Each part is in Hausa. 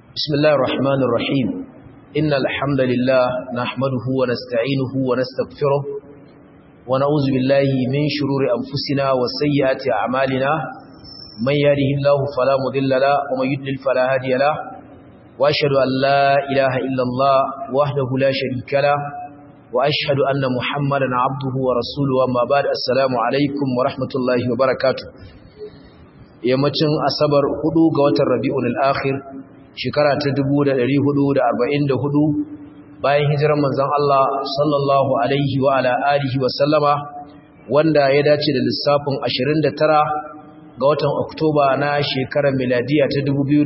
بسم الله الرحمن الرحيم إن الحمد لله نحمده ونستعينه ونستغفره ونعوذ بالله من شرور أنفسنا وسيئات أعمالنا من يهده الله فلا مضل له ومن يضلل فلا هادي له وأشهد أن لا إله إلا الله وحده لا شريك له وأشهد أن محمدا عبده ورسوله وما بعد السلام عليكم ورحمة الله وبركاته yammacin asabar hudu ga watan rabi'ul akhir shekara ta 1444 bayan hijirar manzon Allah sallallahu alaihi wa ala alihi wa sallama wanda ya dace da lissafin 29 ga watan Oktoba na shekarar miladiya ta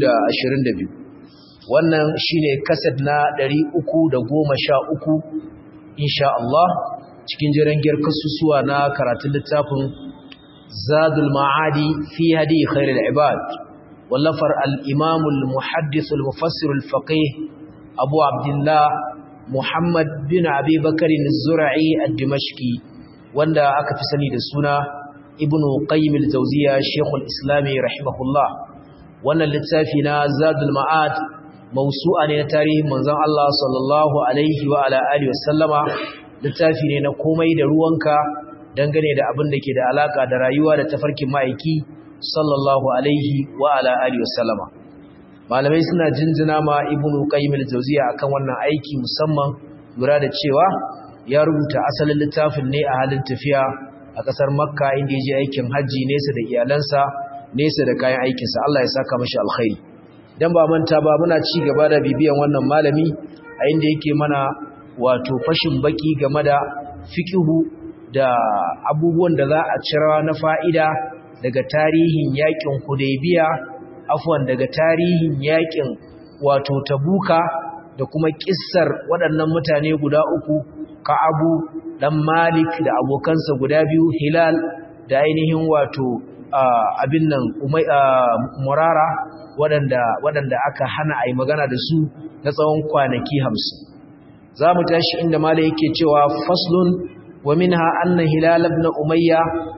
2022 wannan shine kaset na 313 insha Allah cikin jirangiyar kasusuwa na karatun littafin زاد المعادي في هدي خير العباد واللفر الإمام المحدث المفسر الفقيه أبو عبد الله محمد بن أبي بكر الزرعي الدمشقي واندا أكفسني دسونا ابن قيم الجوزية شيخ الإسلام رحمه الله وانا لتافنا زاد المعاد موسوعا لتاريخ منزان الله صلى الله عليه وعلى آله وسلم لتافنا نقومي دروانك dangane da abin da ke da alaka da rayuwa da tafarkin ma'aiki sallallahu alaihi wa ala alihi wasallama malamai suna jinjina ma ibnu qayyim al-jawziya akan wannan aiki musamman lura da cewa ya rubuta asalin littafin ne a halin tafiya a kasar makka inda ya je aikin haji nesa da iyalansa nesa da kayan aikinsa Allah ya saka mashi alkhairi dan ba manta ba muna ci gaba da bibiyan wannan malami a inda yake mana wato fashin baki game da fiqhu da abubuwan da za a cira na fa'ida daga tarihin yakin Hudaybiya afwan daga tarihin yakin wato Tabuka da kuma kissar waɗannan mutane guda uku Ka'abu dan Malik da abokansa guda biyu Hilal da ainihin wato abin nan Murara waɗanda waɗanda aka hana a yi magana da su na tsawon kwanaki hamsin za mu tashi inda malai yake cewa faslun ومنها أن هلال بن أمية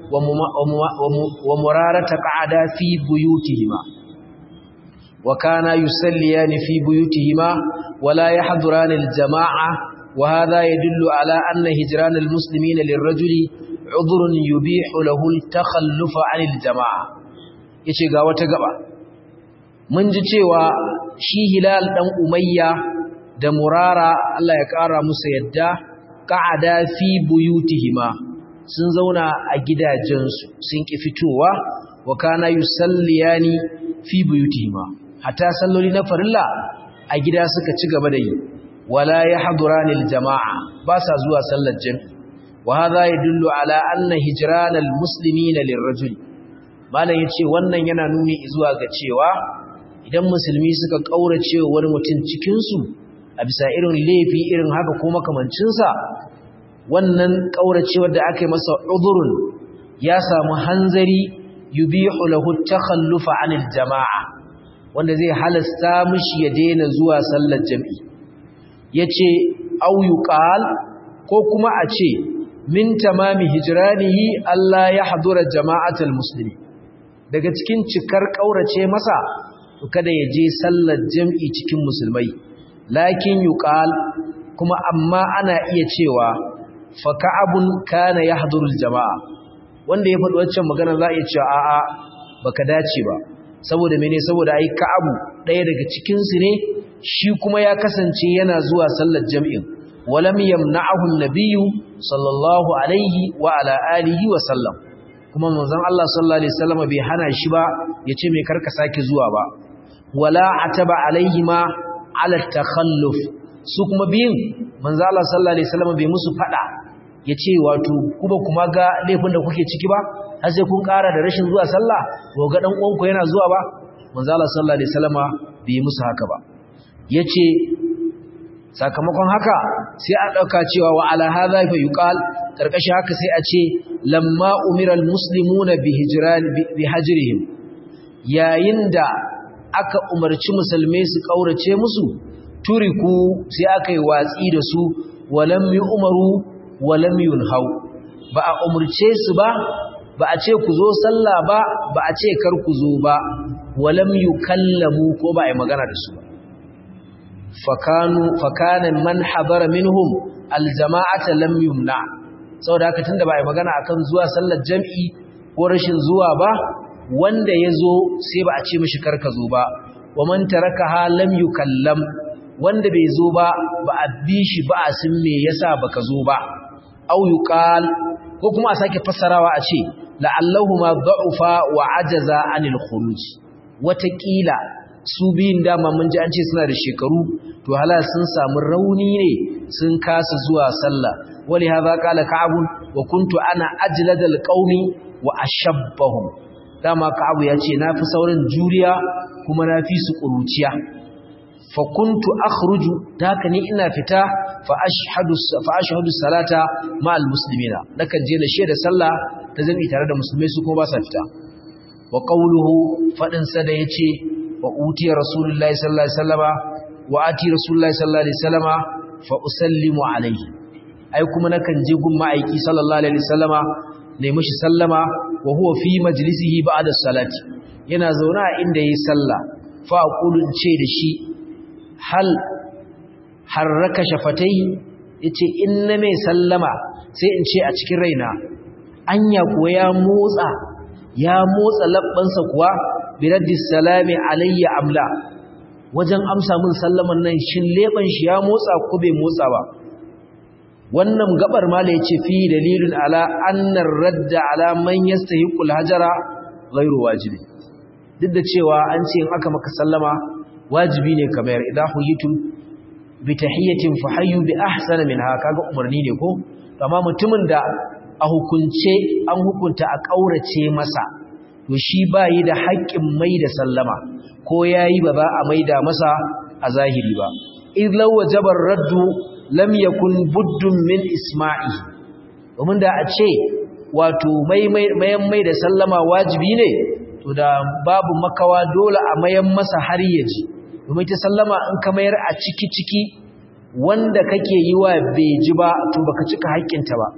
ومرارة قعدا في بيوتهما وكان يسليان في بيوتهما ولا يحضران الجماعة وهذا يدل على أن هجران المسلمين للرجل عذر يبيح له التخلف عن الجماعة yace ga wata gaba mun ji cewa shi hilal dan umayya da murara Allah ya kara musu yadda qa'ada fi buyutihima sun zauna a gidajensu sun ki fitowa wa kana yusalliyani fi buyutihima hatta salloli na farilla a gida suka ci gaba da yi wala yahduranil jama'a ba sa zuwa sallar jami'i wa hadha yadullu ala anna hijranal muslimina lirrajul malam yace wannan yana nuni zuwa ga cewa idan musulmi suka kaurace wani mutum cikin su a bisa irin laifi irin haka ko makamancinsa wannan ƙauracewar da aka yi masa udurun ya samu hanzari yubihu lahu takhallufa anil jama'a wanda zai halasta mishi ya daina zuwa sallar jami'i yace au yuqal ko kuma a ce min tamami hijranihi Allah ya hadura jama'atul muslimi daga cikin cikar ƙaurace masa to kada ya je sallar jami'i cikin musulmai lakin yuqal kuma amma ana iya cewa fa ka'abun kana yahdurul jama'a wanda ya faɗi waccan magana za a iya cewa a'a baka dace ba saboda mene saboda ai ka'abu ɗaya daga cikin su ne shi kuma ya kasance yana zuwa sallar jami'in walam yamna'ahu an-nabiyyu sallallahu alaihi wa ala alihi wa sallam kuma manzon Allah sallallahu alaihi wasallam bai hana shi ba yace me karka sake zuwa ba wala ataba alaihi ma ala takhalluf su kuma biyin manzo Allah sallallahu alaihi wasallam bai musu fada yace wato kuma kuma ga laifin da kuke ciki ba har sai kun ƙara da rashin zuwa sallah ko ga dan uwanku yana zuwa ba manzo Allah sallallahu alaihi wasallama bai musu haka ba yace sakamakon haka sai a dauka cewa wa ala hadha fa yuqal karkashi haka sai a ce lamma umira almuslimuna bi hijran bi hajrihim yayin da aka umarci musulmai su kaurace musu turiku sai aka yi watsi da su walam umaru walam yunhau ba a umurce su ba ba a ce ku zo sallah ba ba a ce kar ku zo ba walam yukallamu ko ba a yi magana da su ba fakanu fakana man hadara minhum aljama'ata lam yumna saboda haka tunda ba ai magana akan zuwa sallar jami'i ko rashin zuwa ba wanda yazo sai ba a ce mishi karka zo ba wa man tarakaha lam yukallam wanda bai zo ba ba a bi shi ba a sun me yasa baka zo ba au yuqal ko kuma a sake fassarawa a ce la'allahu ma da'ufa wa ajaza anil khuruj watakila su biyun dama mun ji an ce suna da shekaru to hala sun samu rauni ne sun kasa zuwa sallah wali hadha qala ka'ab wa kuntu ana ajladal qaumi wa ashabbahum dama ka'ab ya ce nafi saurin juriya kuma nafi su kuruciya fa kuntu akhruju daka ni ina fita fa ashhadu fa ashhadu salata ma al muslimina nakan je na shaida sallah ta zami tare da musulmai su kuma ba sa fita wa qawluhu fadin sa da yace wa utiya rasulullahi sallallahu alaihi wasallama wa ati rasulullahi sallallahu alaihi wasallama fa usallimu alaihi ai kuma nakan je gun ma'aiki sallallahu alaihi wasallama ne mishi sallama wa huwa fi majlisihi ba'da salati yana zauna a inda yayi sallah fa aqulu ce da shi hal harraka shafatai yace inna mai sallama sai in ce a cikin raina anya kuwa ya motsa ya motsa labbansa kuwa biraddis salami alayya amla wajen amsa min sallaman nan shin leban shi ya motsa ko bai motsa ba wannan gabar mala yace fi dalilun ala annar radda ala man yastahiqu alhajara ghairu wajibi duk da cewa an ce in aka maka sallama wajibi ne kamar idan huyitum bi tahiyatin fahayyu bi ahsana minha kaga umarni ne ko amma mutumin da a hukunce an hukunta a kaurace masa to shi bayi da haƙƙin mai da sallama ko yayi ba za a maida masa a zahiri ba id law wajaba raddu lam yakun buddun min isma'i domin da a ce wato mai mayan mai da sallama wajibi ne to da babu makawa dole a mayan masa har yaji domin ta sallama in ka mayar a ciki ciki wanda kake yi wa bai ji ba to baka cika haƙƙinta ba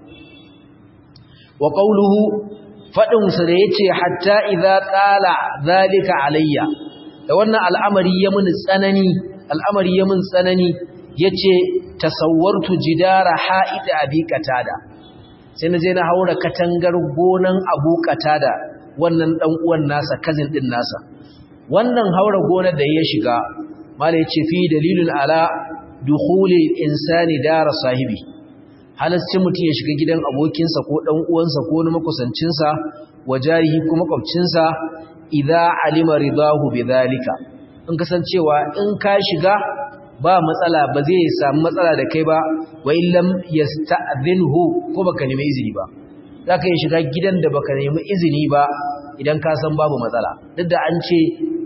wa qawluhu fadin sa da yace hatta idza qala zalika alayya da wannan al'amari ya mun tsanani al'amari ya mun tsanani yace tasawwartu jidara ha'ida abi qatada sai na je na haura katangar gonan abu qatada wannan dan uwan nasa cousin din nasa wannan haura gonar da ya shiga mala yace fi dalilun ala dukhulil insani dara sahibi halascin mutum ya shiga gidan abokinsa ko dan uwansa ko na makusancinsa wajarihi ko makwabcinsa idza alima ridahu bidhalika in kasancewa in ka shiga ba matsala ba zai samu matsala da kai ba wa illam yasta'dhinhu ko baka nemi izini ba zaka yi shiga gidan da baka nemi izini ba idan ka san babu matsala duk da an ce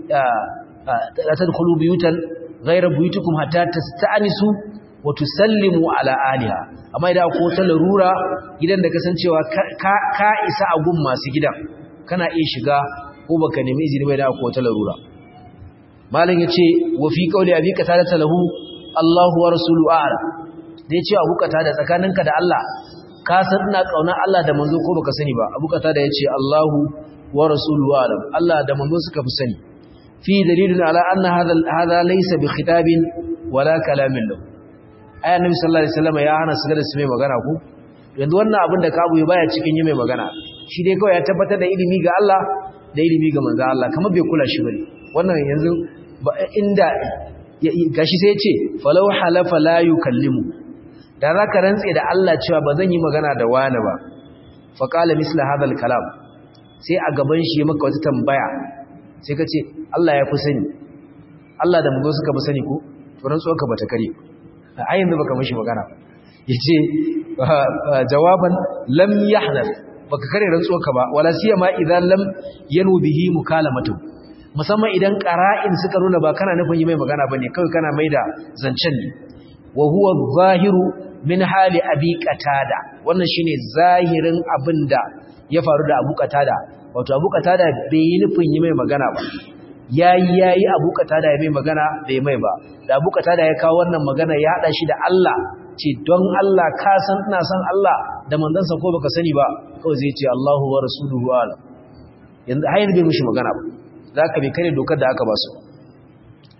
la tadkhulu buyutan ghayra buyutikum hatta tasta'nisu wa tusallimu ala aliha amma idan ko ta larura gidan da kasancewa ka ka isa a gun masu gidan kana iya shiga ko baka nemi izini ba idan ko ta larura malam yace wa fi qawli abi qatada lahu Allahu wa rasuluhu a'lam da yace abu qatada tsakaninka da Allah ka san ina kaunar Allah da manzo ko baka sani ba abu qatada yace Allahu wa rasuluhu a'lam Allah da manzo suka fi sani fi dalilun ala anna hadha hadha laysa bi khitabin wala kalamin lahu ayan nabi sallallahu alaihi wasallam ya hana su da su mai magana ku yanzu wannan abin da kabu ya baya cikin yi mai magana shi dai kawai ya tabbatar da ilimi ga Allah da ilimi ga manzo Allah kamar bai kula shi bane wannan yanzu inda gashi sai ya ce falau halafa la yukallimu da zaka rantse da Allah cewa ba zan yi magana da wani ba fa qala misla hadha kalam sai a gaban shi ya maka wata tambaya sai ka ce Allah ya fi sani Allah da manzo suka fi sani ko to rantsuwar ka bata kare a yanzu baka mishi magana yace jawaban lam yahdath baka kare rantsuwar ka ba wala siyama idan lam yanu bihi mukalamatu musamman idan qara'in suka nuna ba kana nufin yi mai magana bane kawai kana maida zancen ne wa huwa zahiru min hali abi qatada wannan shine zahirin abinda ya faru da abu qatada wato abu qatada bai yi nufin yi mai magana ba yayi yayi abu qatada ya mai magana bai mai ba da abu qatada ya kawo wannan magana ya hada shi da Allah ce don Allah ka san ina san Allah da manzansa ko baka sani ba kawai zai ce Allahu wa rasuluhu alam yanzu har yanzu bai mishi magana ba zaka bai kare dokar da aka ba su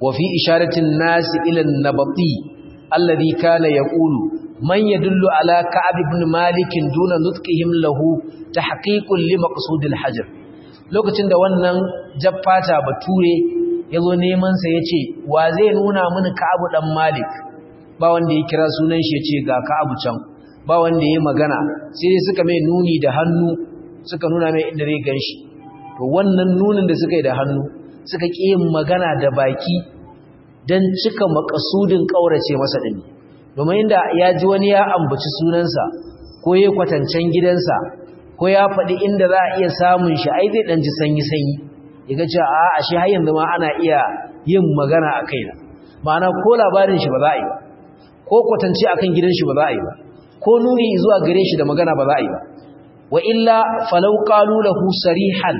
wa fi isharatin nasi ila an-nabati alladhi kana yaqulu man yadullu ala ka'ab ibn malik duna nutqihim lahu tahqiqun li maqsud al-hajr lokacin da wannan jaffata bature yazo neman sa yace wa zai nuna mini ka'ab dan malik ba wanda ya kira sunan shi yace ga ka'ab can ba wanda ya magana sai suka mai nuni da hannu suka nuna mai inda zai ganshi to wannan nunin da suka yi da hannu suka ƙi yin magana da baki don cika makasudin ƙaurace masa ɗin domin inda ya ji wani ya ambaci sunansa ko ya kwatancen gidansa ko ya faɗi inda za a iya samun shi ai zai ɗan ji sanyi-sanyi ya ga cewa a ashe har yanzu ma ana iya yin magana a kaina ma'ana ko labarin shi ba za a yi ba ko kwatance akan gidan shi ba za a yi ba ko nuni zuwa gare shi da magana ba za a yi ba wa illa falau qalu lahu sarihan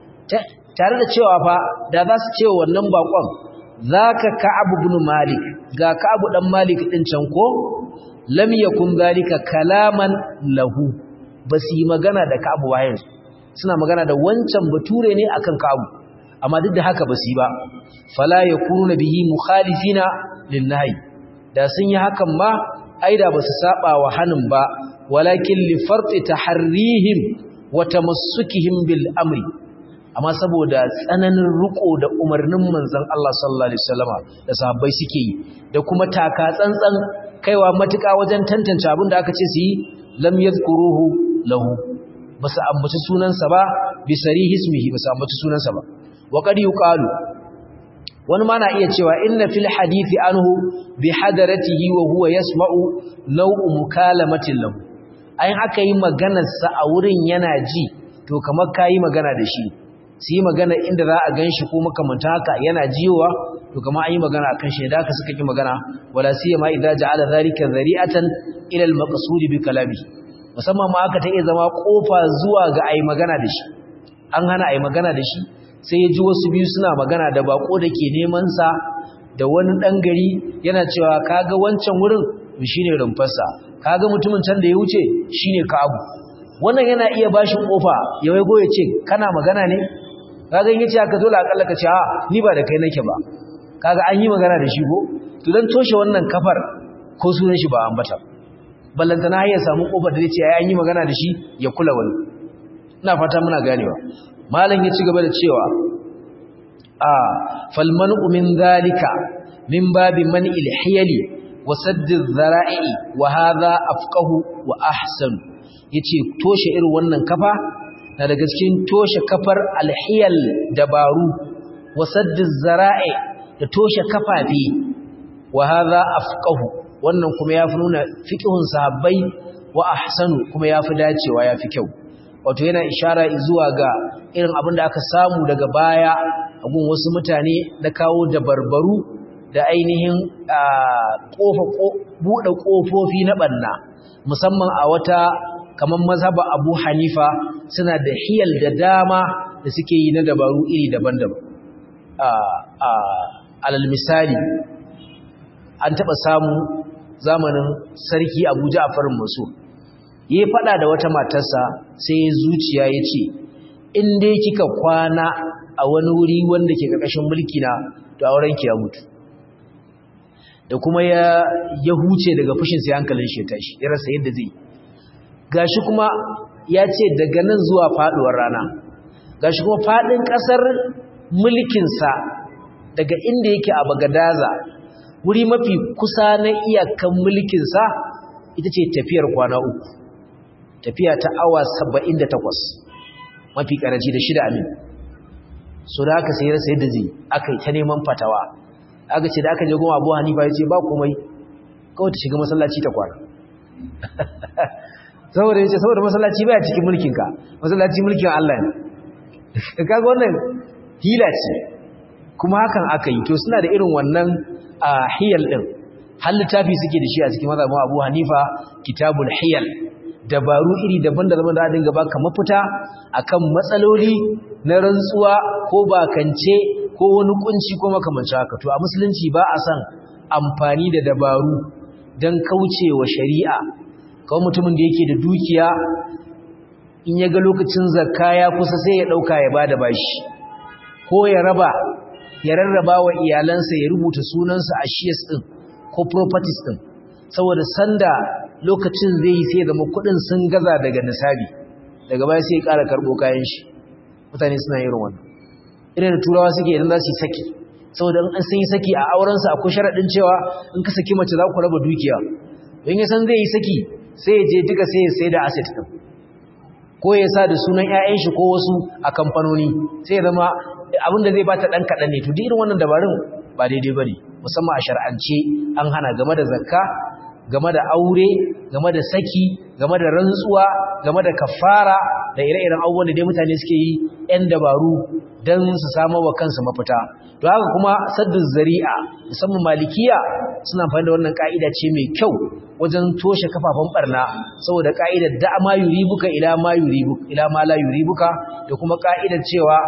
tare da cewa fa da za su cewa wannan bakon zaka ka'ab ibn malik ga ka'ab dan malik din can ko lam yakun zalika kalaman lahu basu yi magana da ka'ab wayan suna magana da wancan bature ne akan ka'ab amma duk da haka basu yi ba fala yakunu bihi mukhalifina linnahi da sun yi hakan ma aida basu saba wa hanin ba walakin li farti taharrihim wa tamassukihim bil amri amma saboda tsananin riko da umarnin manzon Allah sallallahu alaihi wasallama da sahabbai suke yi da kuma taka tsantsan kaiwa matuƙa wajen tantance abin da aka ce su yi lam yadhkuruhu lahu basu ambaci sunansa ba bi sarihi ismihi basu ambaci sunansa ba wa qad yuqalu wani ma na iya cewa inna fil hadithi anhu bi hadaratihi wa huwa yasma'u naw'u mukalamatin lahu ayin aka yi maganarsa a wurin yana ji to kamar kayi magana da shi su yi magana inda za a gan shi ko makamanta haka yana jiwa to kama an yi magana a kan shi da aka suka ki magana wala siya ma idza ja'ala zalika zari'atan ila al-maqsud bi kalami musamman ma aka ta iya zama kofa zuwa ga ayi magana da shi an hana ayi magana da shi sai ya ji wasu biyu suna magana da bako da ke neman sa da wani dan gari yana cewa kaga wancan wurin shine rumfarsa kaga mutumin can da ya wuce shine ka'abu wannan yana iya bashi kofa ya waigo ya ce kana magana ne kaga in yace aka dole akalla ka ce a ni ba da kai nake ba kaga an yi magana da shi ko to dan toshe wannan kafar ko sunan shi ba ambata ballantana ya samu kofar da zai ce ai an yi magana da shi ya kula wani ina fata muna ganewa malam ya ci gaba da cewa a fal man'u min zalika min babi man'il hiyali wa sadd dhara'i wa hadha afqahu wa ahsan yace toshe irin wannan kafa na daga cikin toshe kafar alhiyal dabaru wa sadd dhara'i da toshe kafafi wa hadha afqahu wannan kuma yafi nuna fiqhun sahabbai wa ahsanu kuma yafi dacewa yafi kyau wato yana ishara zuwa ga irin abin da aka samu daga baya a gun wasu mutane da kawo dabarbaru da ainihin buɗe ƙofofi na ɓanna musamman a wata kamar mazhaba abu hanifa suna da hiyal da dama da suke yi na dabaru iri daban-daban alal misali an taɓa samu zamanin sarki abuja a farin maso ya faɗa da wata matarsa sai zuciya ya ce in dai kika kwana a wani wuri wanda ke ƙarƙashin mulki na to aurenki ya mutu da kuma ya ya huce daga fushin sai hankalin shi ya tashi ya rasa yadda zai gashi kuma ya ce daga nan zuwa faduwar rana gashi kuma fadin kasar mulkin sa daga inda yake a Bagadaza wuri mafi kusa na iyakan mulkin sa ita ce tafiyar kwana uku tafiya ta awa 78 mafi karanci da shida amin so da aka sai rasa yadda zai aka yi ta neman fatawa aka ce da aka je goma abu hanifa ya ce ba komai kawai ta shiga masallaci ta kwana saboda ya ce saboda masallaci baya cikin mulkinka masallaci mulkin Allah ne kaga wannan hila ce kuma hakan aka yi to suna da irin wannan a hiyal din har littafi suke da shi a cikin mazhabin Abu Hanifa kitabul hiyal dabaru iri daban-daban da dinga baka mafita akan matsaloli na rantsuwa ko bakance ko wani kunci ko makamanci haka to a musulunci ba a san amfani da dabaru don kaucewa shari'a kawai mutumin da yake da dukiya in ya ga lokacin zakka ya kusa sai ya dauka ya bada bashi ko ya raba ya rarraba wa iyalansa ya rubuta sunansa a shares din ko properties din saboda sanda lokacin zai yi sai zama kudin sun gaza daga nisabi daga baya sai ya ƙara karɓo kayan shi mutane suna yin wannan irin da turawa suke idan za su yi saki saboda in sun yi saki a aurensa akwai sharaɗin cewa in ka saki mace za ku raba dukiya don ya san zai yi saki sai ya je duka sai ya sai da asset ɗin ko ya sa da sunan 'ya'yan shi ko wasu a kamfanoni sai ya zama abin da zai bata ɗan kaɗan ne to duk irin wannan dabarun ba daidai ba ne musamman a shar'ance an hana game da zakka game da aure game da saki game da rantsuwa game da kafara da ire-iren abubuwan da dai mutane suke yi 'yan dabaru don su samu wa kansu mafita to haka kuma saddu zari'a musamman malikiya suna amfani da wannan ka'ida ce mai kyau wajen toshe kafafen barna saboda ka'idar da ma yuribuka ila ma yuribuka ila ma la yuribuka da kuma ka'idar cewa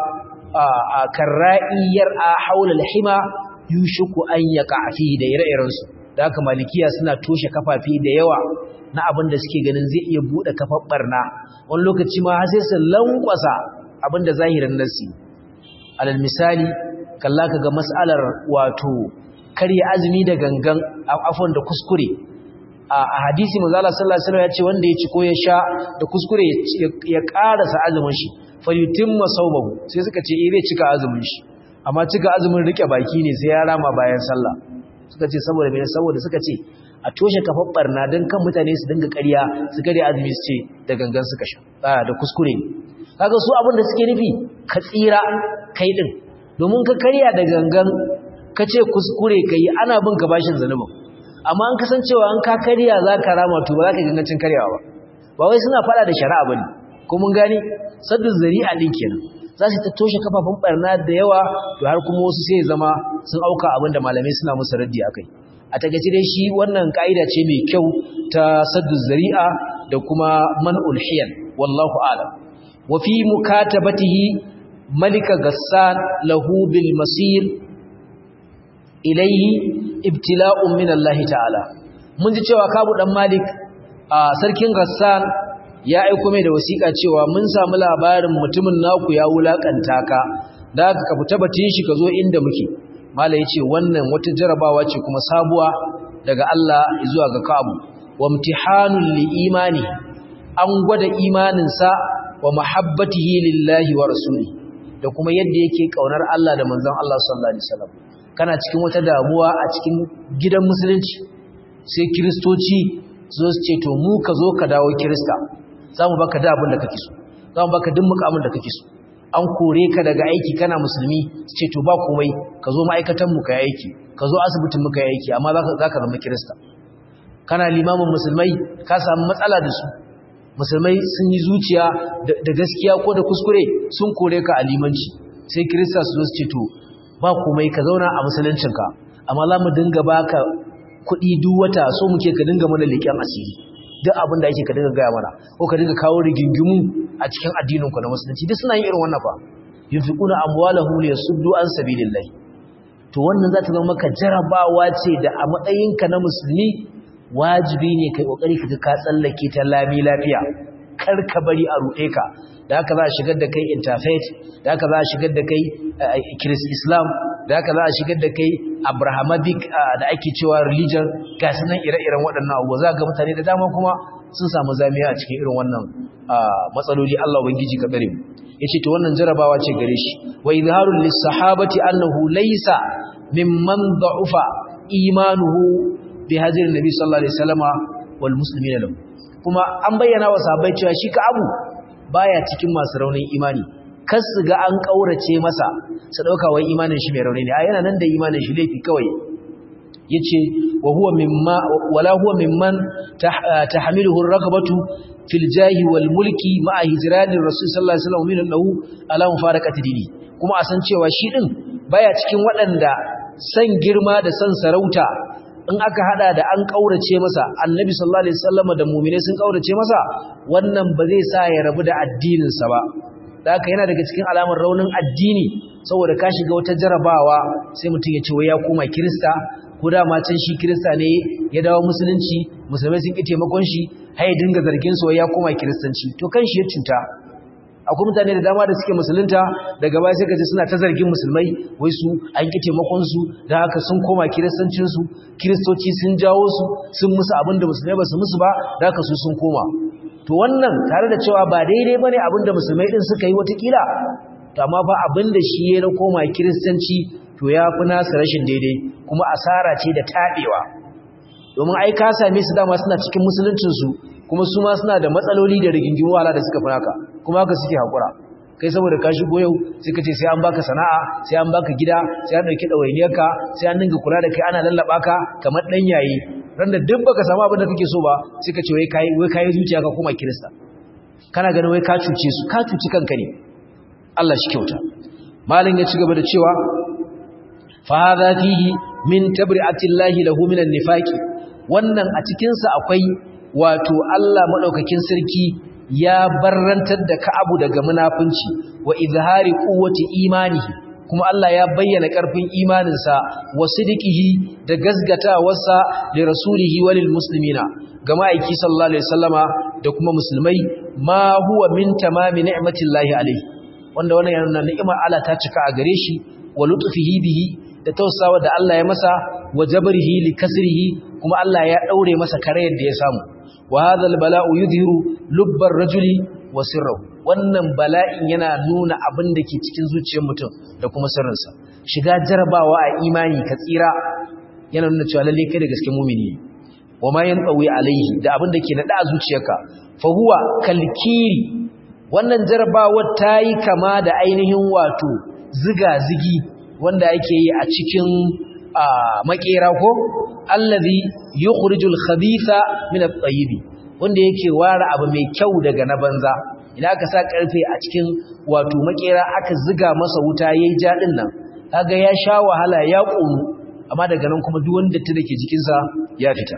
a karra'iyar a haula al-hima yushiku an yaqa fihi da ire-irensu da haka malikiya suna toshe kafafi da yawa na abin da suke ganin zai iya bude kafar barna wani lokaci ma har sai su lankwasa abin da zahirin nasi alal misali kalla kaga mas'alar wato karya azumi da gangan afwan da kuskure a hadisi manzo Allah sallallahu alaihi wasallam ya ce wanda ya ci ko ya sha da kuskure ya karasa azumin shi falyutimma sawmahu sai suka ce eh zai cika azumin shi amma cika azumin rike baki ne sai ya rama bayan sallah suka ce saboda mene saboda suka ce a toshe kafar barna don kan mutane su dinga ƙarya su kare azumi su ce da gangan suka sha da kuskure kaga su abin da suke nufi ka tsira kai din domin ka karya da gangan ka ce kuskure kai ana bin ka bashin zanubin amma an kasancewa an ka karya za ka rama to ba za ka gangancin karyawa ba ba wai suna fada da shari'a bane ko mun gane saddu zari'a din kenan za su ta toshe kafafun barna da yawa to har kuma wasu sai zama sun auka abin da malamai suna musu raddi akai a takaice dai shi wannan ka'ida ce mai kyau ta saddu zari'a da kuma man'ul hiyal wallahu a'lam wa fi mukatabatihi malika gassan lahu bil masir ilayhi ibtila'un min Allah ta'ala mun ji cewa kabu dan malik a sarkin gassan ya aiko mai da wasiƙa cewa mun samu labarin mutumin naku ya wulakanta ka da ka fita batun shi ka zo inda muke mala yace wannan wata jarabawa ce kuma sabuwa daga Allah zuwa ga Ka'abu wa imtihanul li imani an gwada imaninsa wa mahabbatihi lillahi wa rasuli da kuma yadda yake kaunar Allah da manzon Allah sallallahu alaihi wasallam kana cikin wata damuwa a cikin gidan musulunci sai kristoci zo su ce to mu ka zo ka dawo kirista za mu baka da abin da kake so za mu baka duk mukamin da kake so an kore ka daga aiki kana musulmi su ce to ba komai ka zo ma'aikatan mu ka yi aiki ka zo asibitin mu ka yi aiki amma za ka zama kirista kana limamin musulmai ka samu matsala da su musulmai sun yi zuciya da gaskiya ko da kuskure sun kore ka a limanci sai kirista su zo su ce to ba komai ka zauna a musuluncinka amma za mu dinga baka kuɗi duk wata so muke ka dinga mana leƙen asiri duk abin da ake ka dinga gaya mana ko ka dinga kawo rigingimu a cikin addininku na musulunci duk suna yin irin wannan fa yunfiquna amwalahum liyasuddu an sabilillah to wannan za ta zama maka jarabawa ce da a matsayinka na musulmi wajibi ne kai kokari ka ka tsallake ta lami lafiya kar ka bari a ruɗe ka da haka za a shigar da kai interfaith da haka za a shigar da kai Christ Islam da haka za a shigar da kai Abrahamic da ake cewa religion ga sunan ire-iren waɗannan abubuwa za ga mutane da dama kuma sun samu zamiya a cikin irin wannan matsaloli Allah ubangiji ka bare mu yace to wannan jarabawa ce gare shi wa izharul lis-sahabati annahu laysa mimman da'ufa imanuhu bi hajjin nabi sallallahu alaihi wasallama wal muslimina lahu kuma an bayyana wa sahabbai cewa shi ka abu baya cikin masu raunin imani kar su ga an kaurace masa su dauka wai imanin shi mai rauni ne a yana nan da imanin shi laifi kawai yace wa huwa mimma wala huwa mimman tahmiluhu ar-ragabatu fil jahi wal mulki ma'a hijrani rasul sallallahu alaihi wasallam min lahu ala mufaraqati dini kuma a san cewa shi din baya cikin waɗanda san girma da san sarauta in aka hada da an kaurace masa annabi sallallahu alaihi wasallam da mu'mine sun kaurace masa wannan ba zai sa ya rabu da addinin sa ba da haka yana daga cikin alamar raunin addini saboda ka shiga wata jarabawa sai mutum ya ce wai ya koma kirista ko da ma can shi kirista ne ya dawo musulunci musulmai sun ki taimakon shi har ya dinga zargin su wai ya koma kiristanci to kan shi ya cuta akwai mutane da dama da suke musulunta daga baya sai kaje suna ta zargin musulmai wai su an ki taimakon su da haka sun koma kiristancin su kiristoci sun jawo su sun musu abin da musulmai ba su musu ba da haka su sun koma to wannan tare da cewa ba daidai bane abin da musulmai din suka yi watakila to amma fa abin da shi ya koma kiristanci to ya fi nasa rashin daidai kuma asara ce da taɓewa domin ai ka same su dama suna cikin musuluncinsu kuma su ma suna da matsaloli da rigingimu wala da suka fi naka kuma haka suke haƙura kai saboda ka shigo yau sai ka ce sai an baka sana'a sai an baka gida sai an ɗauki ɗawainiyarka sai an dinga kula da kai ana lallaɓa ka kamar ɗan yayi ran da duk baka samu abin da kake so ba sai ka ce wai kayi wai kayi zuciya ka koma kirista kana ganin wai ka cuce su ka cuci kanka ne Allah shi kyauta malin ya ci gaba da cewa fa hadha fihi min tabri'atillahi lahu minan nifaqi wannan a cikin sa akwai wato Allah madaukakin sarki ya barrantar da Ka'abu daga munafunci wa izhari quwwati imanihi kuma Allah ya bayyana karfin imaninsa wa sidiqihi da gazgatawarsa da rasulihi walil muslimina ga ma'aiki sallallahu alaihi wasallama da kuma musulmai ma huwa min tamami ni'matillahi alaihi wanda wannan yana ni'imar Allah ta cika a gare shi wa lutfihi bihi da tausawa da Allah ya masa wa jabrihi li kasrihi kuma Allah ya daure masa karayar da ya samu wa hadha bala'u yudhiru lubbar rajuli wa sirruhu wannan bala'in yana nuna abin da ke cikin zuciyar mutum da kuma sirrinsa shiga jarabawa a imani ka tsira yana nuna cewa lalle kai da gaske mumini ne wa ma yanqawi alaihi da abin da ke nada a zuciyarka fa huwa kalkiri wannan jarabawar ta yi kama da ainihin wato ziga-zigi wanda ake yi a cikin makera ko allazi yukhrijul khabitha min at-tayyib wanda yake ware abu mai kyau daga na banza idan aka sa karfe a cikin wato makera aka ziga masa wuta yayi jadin nan kaga ya sha wahala ya kunu amma daga nan kuma duk wanda ta dake jikin sa ya fita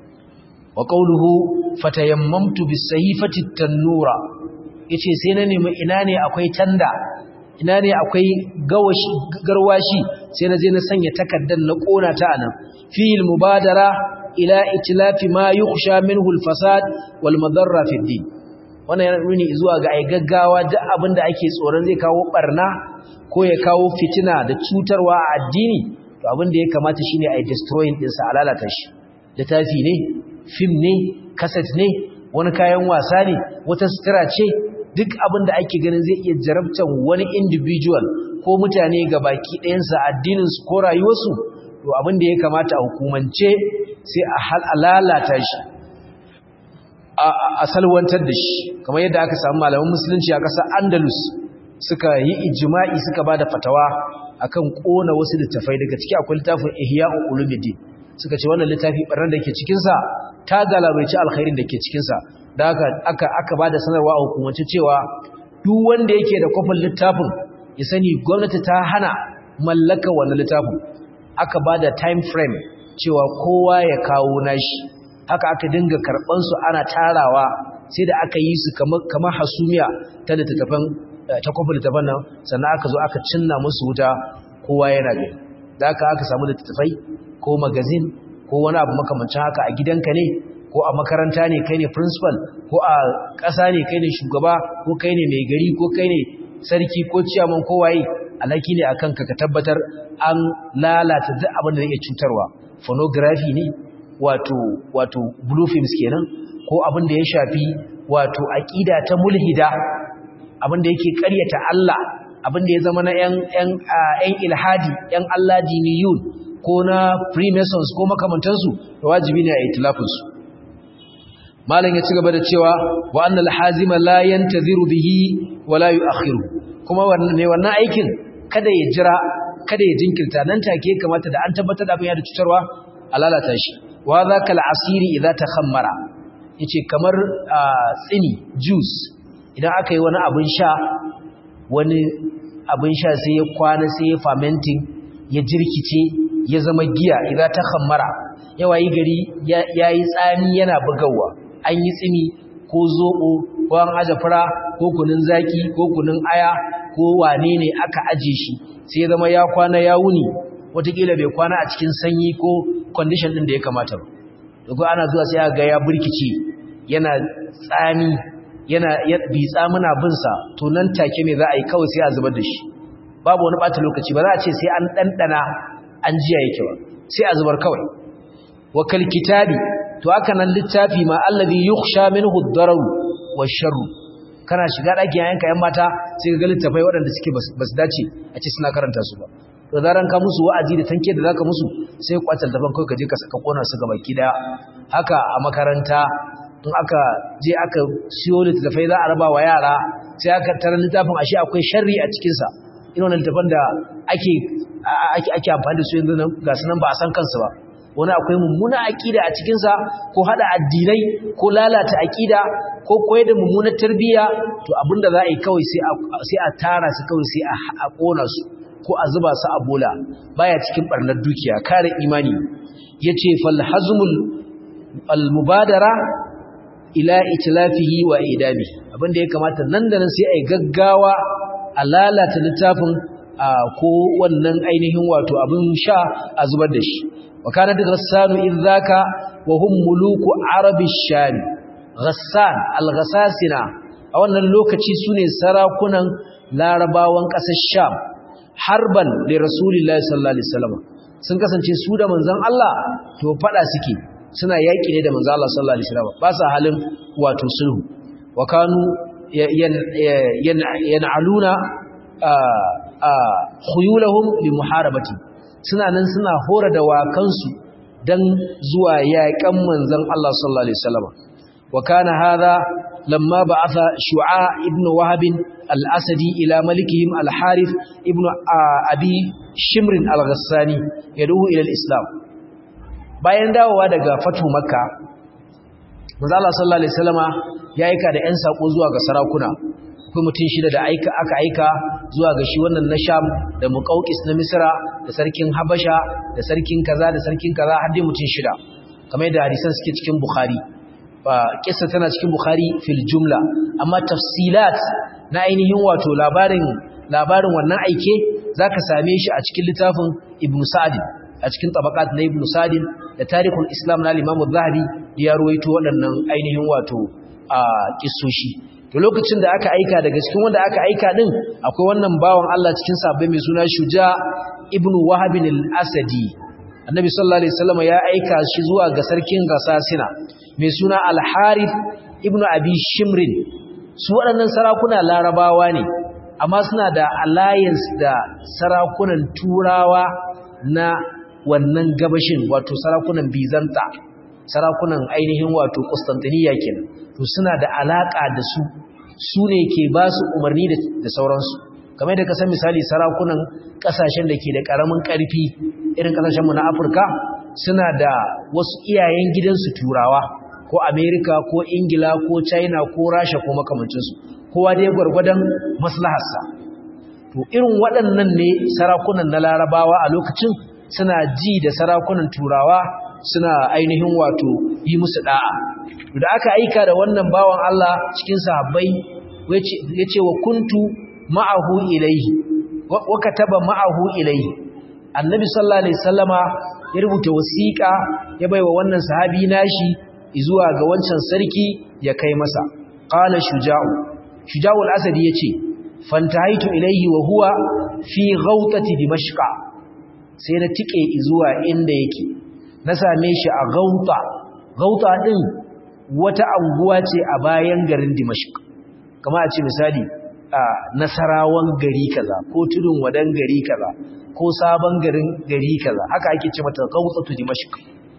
wa qawluhu fatayammamtu bis-sayfati at-tanura yace sai na nemi ina ne akwai tanda ina ne akwai gawashi garwashi sai na je na sanya takaddan na kona ta anan fil mubadara ila itlafi ma yukhsha minhu al-fasad wal madarra fi din wannan yana nuni zuwa ga ai gaggawa duk abinda ake tsoron zai kawo barna ko ya kawo fitina da cutarwa a addini to abinda ya kamata shine ai destroying din sa alalata shi littafi ne film ne cassette ne wani kayan wasa ne wata sutura ce duk abin da ake ganin zai iya jarabtan wani individual ko mutane ga baki ɗayansa addininsu ko rayuwarsu to abin da ya kamata a hukumance sai a halalata shi a salwantar da shi kamar yadda aka samu malaman musulunci a ƙasar andalus suka yi ijima'i suka ba da fatawa akan ƙona wasu littafai daga ciki akwai littafin ihya'u ulumuddin suka ce wannan littafi ɓarnar da ke cikinsa ta galabaici alkhairin da ke cikinsa da aka aka aka bada sanarwa a hukumance cewa duk wanda yake da kofin littafin ya sani gwamnati ta hana mallaka wannan littafin aka bada time frame cewa kowa ya kawo nashi haka aka dinga karban su ana tarawa sai da aka yi su kamar kamar hasumiya ta littafin ta kofin littafin nan sannan aka zo aka cinna musu wuta kowa yana gani da aka aka samu littafai ko magazine ko wani abu makamancin haka a gidanka ne ko a makaranta ne kai ne principal ko a ƙasa ne kai ne shugaba ko kai ne mai gari ko kai ne sarki ko ciyaman ko waye alhaki ne akan ka ka tabbatar an lalata duk abin da zai iya cutarwa phonography ne wato wato blue films kenan ko abin da ya shafi wato aqida ta mulhida abin da yake ƙaryata Allah abin da ya zama na ƴan ƴan ƴan ilhadi ƴan Allah diniyun ko na freemasons ko makamantansu da wajibi ne a itilafinsu malam ya ci gaba da cewa wa annal hazima la yantaziru bihi wa la yu'akhiru kuma wannan ne wannan aikin kada ya jira kada ya jinkirta nan take kamata da an tabbatar da abin ya da cutarwa a lalata shi wa zakal asiri idza takhammara yace kamar tsini juice idan aka yi wani abin sha wani abin sha sai ya kwana sai ya fermenting ya jirkice ya zama giya idza takhammara yawayi gari yayi tsami yana bugawa an yi tsini ko zoɓo ko an aje fura ko kunun zaki ko kunun aya ko wane ne aka aje shi sai zama ya kwana ya wuni watakila bai kwana a cikin sanyi ko condition ɗin da ya kamata ba daga ana zuwa sai ga ya burkice yana tsami yana bitsa muna bin sa to nan take me za a yi kawai sai a zubar da shi babu wani bata lokaci ba za a ce sai an dandana an jiya yake ba sai a zubar kawai wa kal kitabi to haka nan littafi ma allazi yukhsha minhu ad-darar wa sharr kana shiga daki yayanka yan mata sai ka ga littafai waɗanda suke basu dace a ce suna karanta su ba to zaran ka musu wa'azi da tanke da zaka musu sai kwatal daban kai ka je ka saka kona su gaba kida haka a makaranta in aka je aka siyo littafai za a raba wa yara sai aka tarar littafin ashe akwai sharri a cikin sa irin wannan littafan da ake ake ake amfani da su yanzu nan ga sunan ba a san kansu ba wani akwai mummuna aqida a cikin sa ko hada addinai ko lalata aqida ko koyar da mummunar tarbiyya to abinda za a yi kawai sai a sai a tara su kawai sai a kona su ko a zuba su a bola baya cikin barnar dukiya kare imani yace fal hazmul al mubadara ila itlafihi wa idami abinda ya kamata nan da nan sai ai gaggawa a lalata littafin ko wannan ainihin wato abin sha a zubar da shi wa kana da ghassanu idzaka wa hum muluku arabi sham ghassan al ghassasina a wannan lokaci sune sarakunan larabawan ƙasar sham harban da rasulullahi sallallahu alaihi wasallam sun kasance su da manzon Allah to fada suke suna yaki ne da manzon Allah sallallahu alaihi wasallam ba sa halin wato sulhu wa kanu yan'aluna khuyulahum li muharabati suna nan suna hora da wakansu dan zuwa yaƙan manzon Allah sallallahu alaihi wasallam wa kana hadha lamma ba'atha shu'a ibn wahab al-asadi ila malikihim al-harith ibn abi shimr al-ghassani yad'u ila al-islam bayan dawowa daga fatu makka manzo Allah sallallahu alaihi wasallama ya aika da ƴan sako zuwa ga sarakuna akwai mutum shida da aika aka aika zuwa ga shi wannan na Sham da Muqawqis na Misra da sarkin Habasha da sarkin kaza da sarkin kaza har dai mutum shida kamar yadda hadisan suke cikin Bukhari kissa tana cikin Bukhari fil jumla amma tafsilat na ainihin wato labarin labarin wannan aike zaka same shi a cikin littafin Ibn Sa'd a cikin tabaqat na Ibn Sa'd da Tarikhul Islam na Imam Az-Zahabi ya ruwaito waɗannan ainihin wato a kissoshi to lokacin da aka aika daga cikin wanda aka aika din akwai wannan bawan Allah cikin sabbai mai suna Shuja ibn Wahab al-Asadi Annabi sallallahu alaihi wasallam ya aika shi zuwa ga sarkin Gasasina mai suna Al-Harith ibn Abi Shimrin su waɗannan sarakuna Larabawa ne amma suna da alliance da sarakunan Turawa na wannan gabashin wato sarakunan Bizanta sarakunan ainihin wato Constantinople kenan to suna da alaka da su su ne ke ba su umarni da sauransu kamar da ka san misali sarakunan kasashen da ke da karamin karfi irin kasashen mu na Afirka suna da wasu iyayen gidansu turawa ko America ko Ingila ko China ko Russia ko makamancinsu kowa dai gwargwadon maslaharsa to irin waɗannan ne sarakunan na Larabawa a lokacin suna ji da sarakunan turawa suna ainihin wato yi musu da'a da aka aika da wannan bawan Allah cikin sahabbai yace wa kuntu ma'ahu ilayhi wa kataba ma'ahu ilayhi annabi sallallahu alaihi wasallama ya rubuta wasiƙa ya baiwa wannan sahabi nashi zuwa ga wancan sarki ya kai masa qala shuja'u shuja'u al-asadi yace fantahaitu ilayhi wa huwa fi ghawtati dimashqa sai na tike zuwa inda yake na same shi a gauta gauta din wata anguwa ce a bayan garin dimashq kama a ce misali a nasarawan gari kaza ko tudun wadan gari kaza ko sabon garin gari kaza haka ake ce mata gautatu dimashq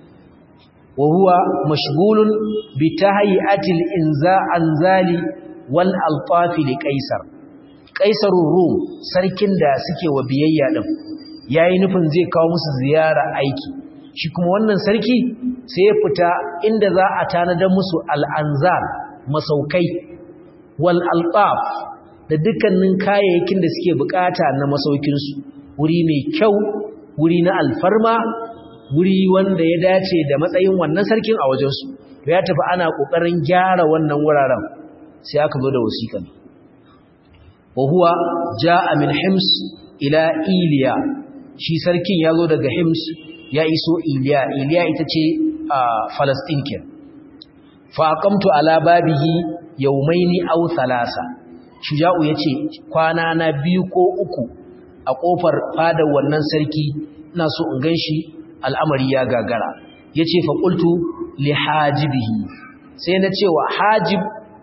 wa huwa mashghulun bi tahyi'atil inza anzali wal alfafi li qaisar qaisarur rum sarkin da suke wa biyayya din yayi nufin zai kawo musu ziyara aiki shi kuma wannan sarki sai ya fita inda za a tanadar musu al'anzar masaukai wal altaf da dukkanin kayayyakin da suke bukata na masaukinsu wuri mai kyau wuri na alfarma wuri wanda ya dace da matsayin wannan sarkin a wajensu ya tafi ana ƙoƙarin gyara wannan wuraren sai aka zo da wasiƙan wa huwa ja'a min hims ila iliya shi sarkin ya zo daga hims ya iso iliya iliya ita ce a falastin ke fa aqamtu ala babihi yawmaini aw thalasa shuja'u yace kwana na biyu ko uku a kofar fadar wannan sarki ina so in ganshi al'amari ya gagara yace fa qultu li hajibihi sai na cewa hajib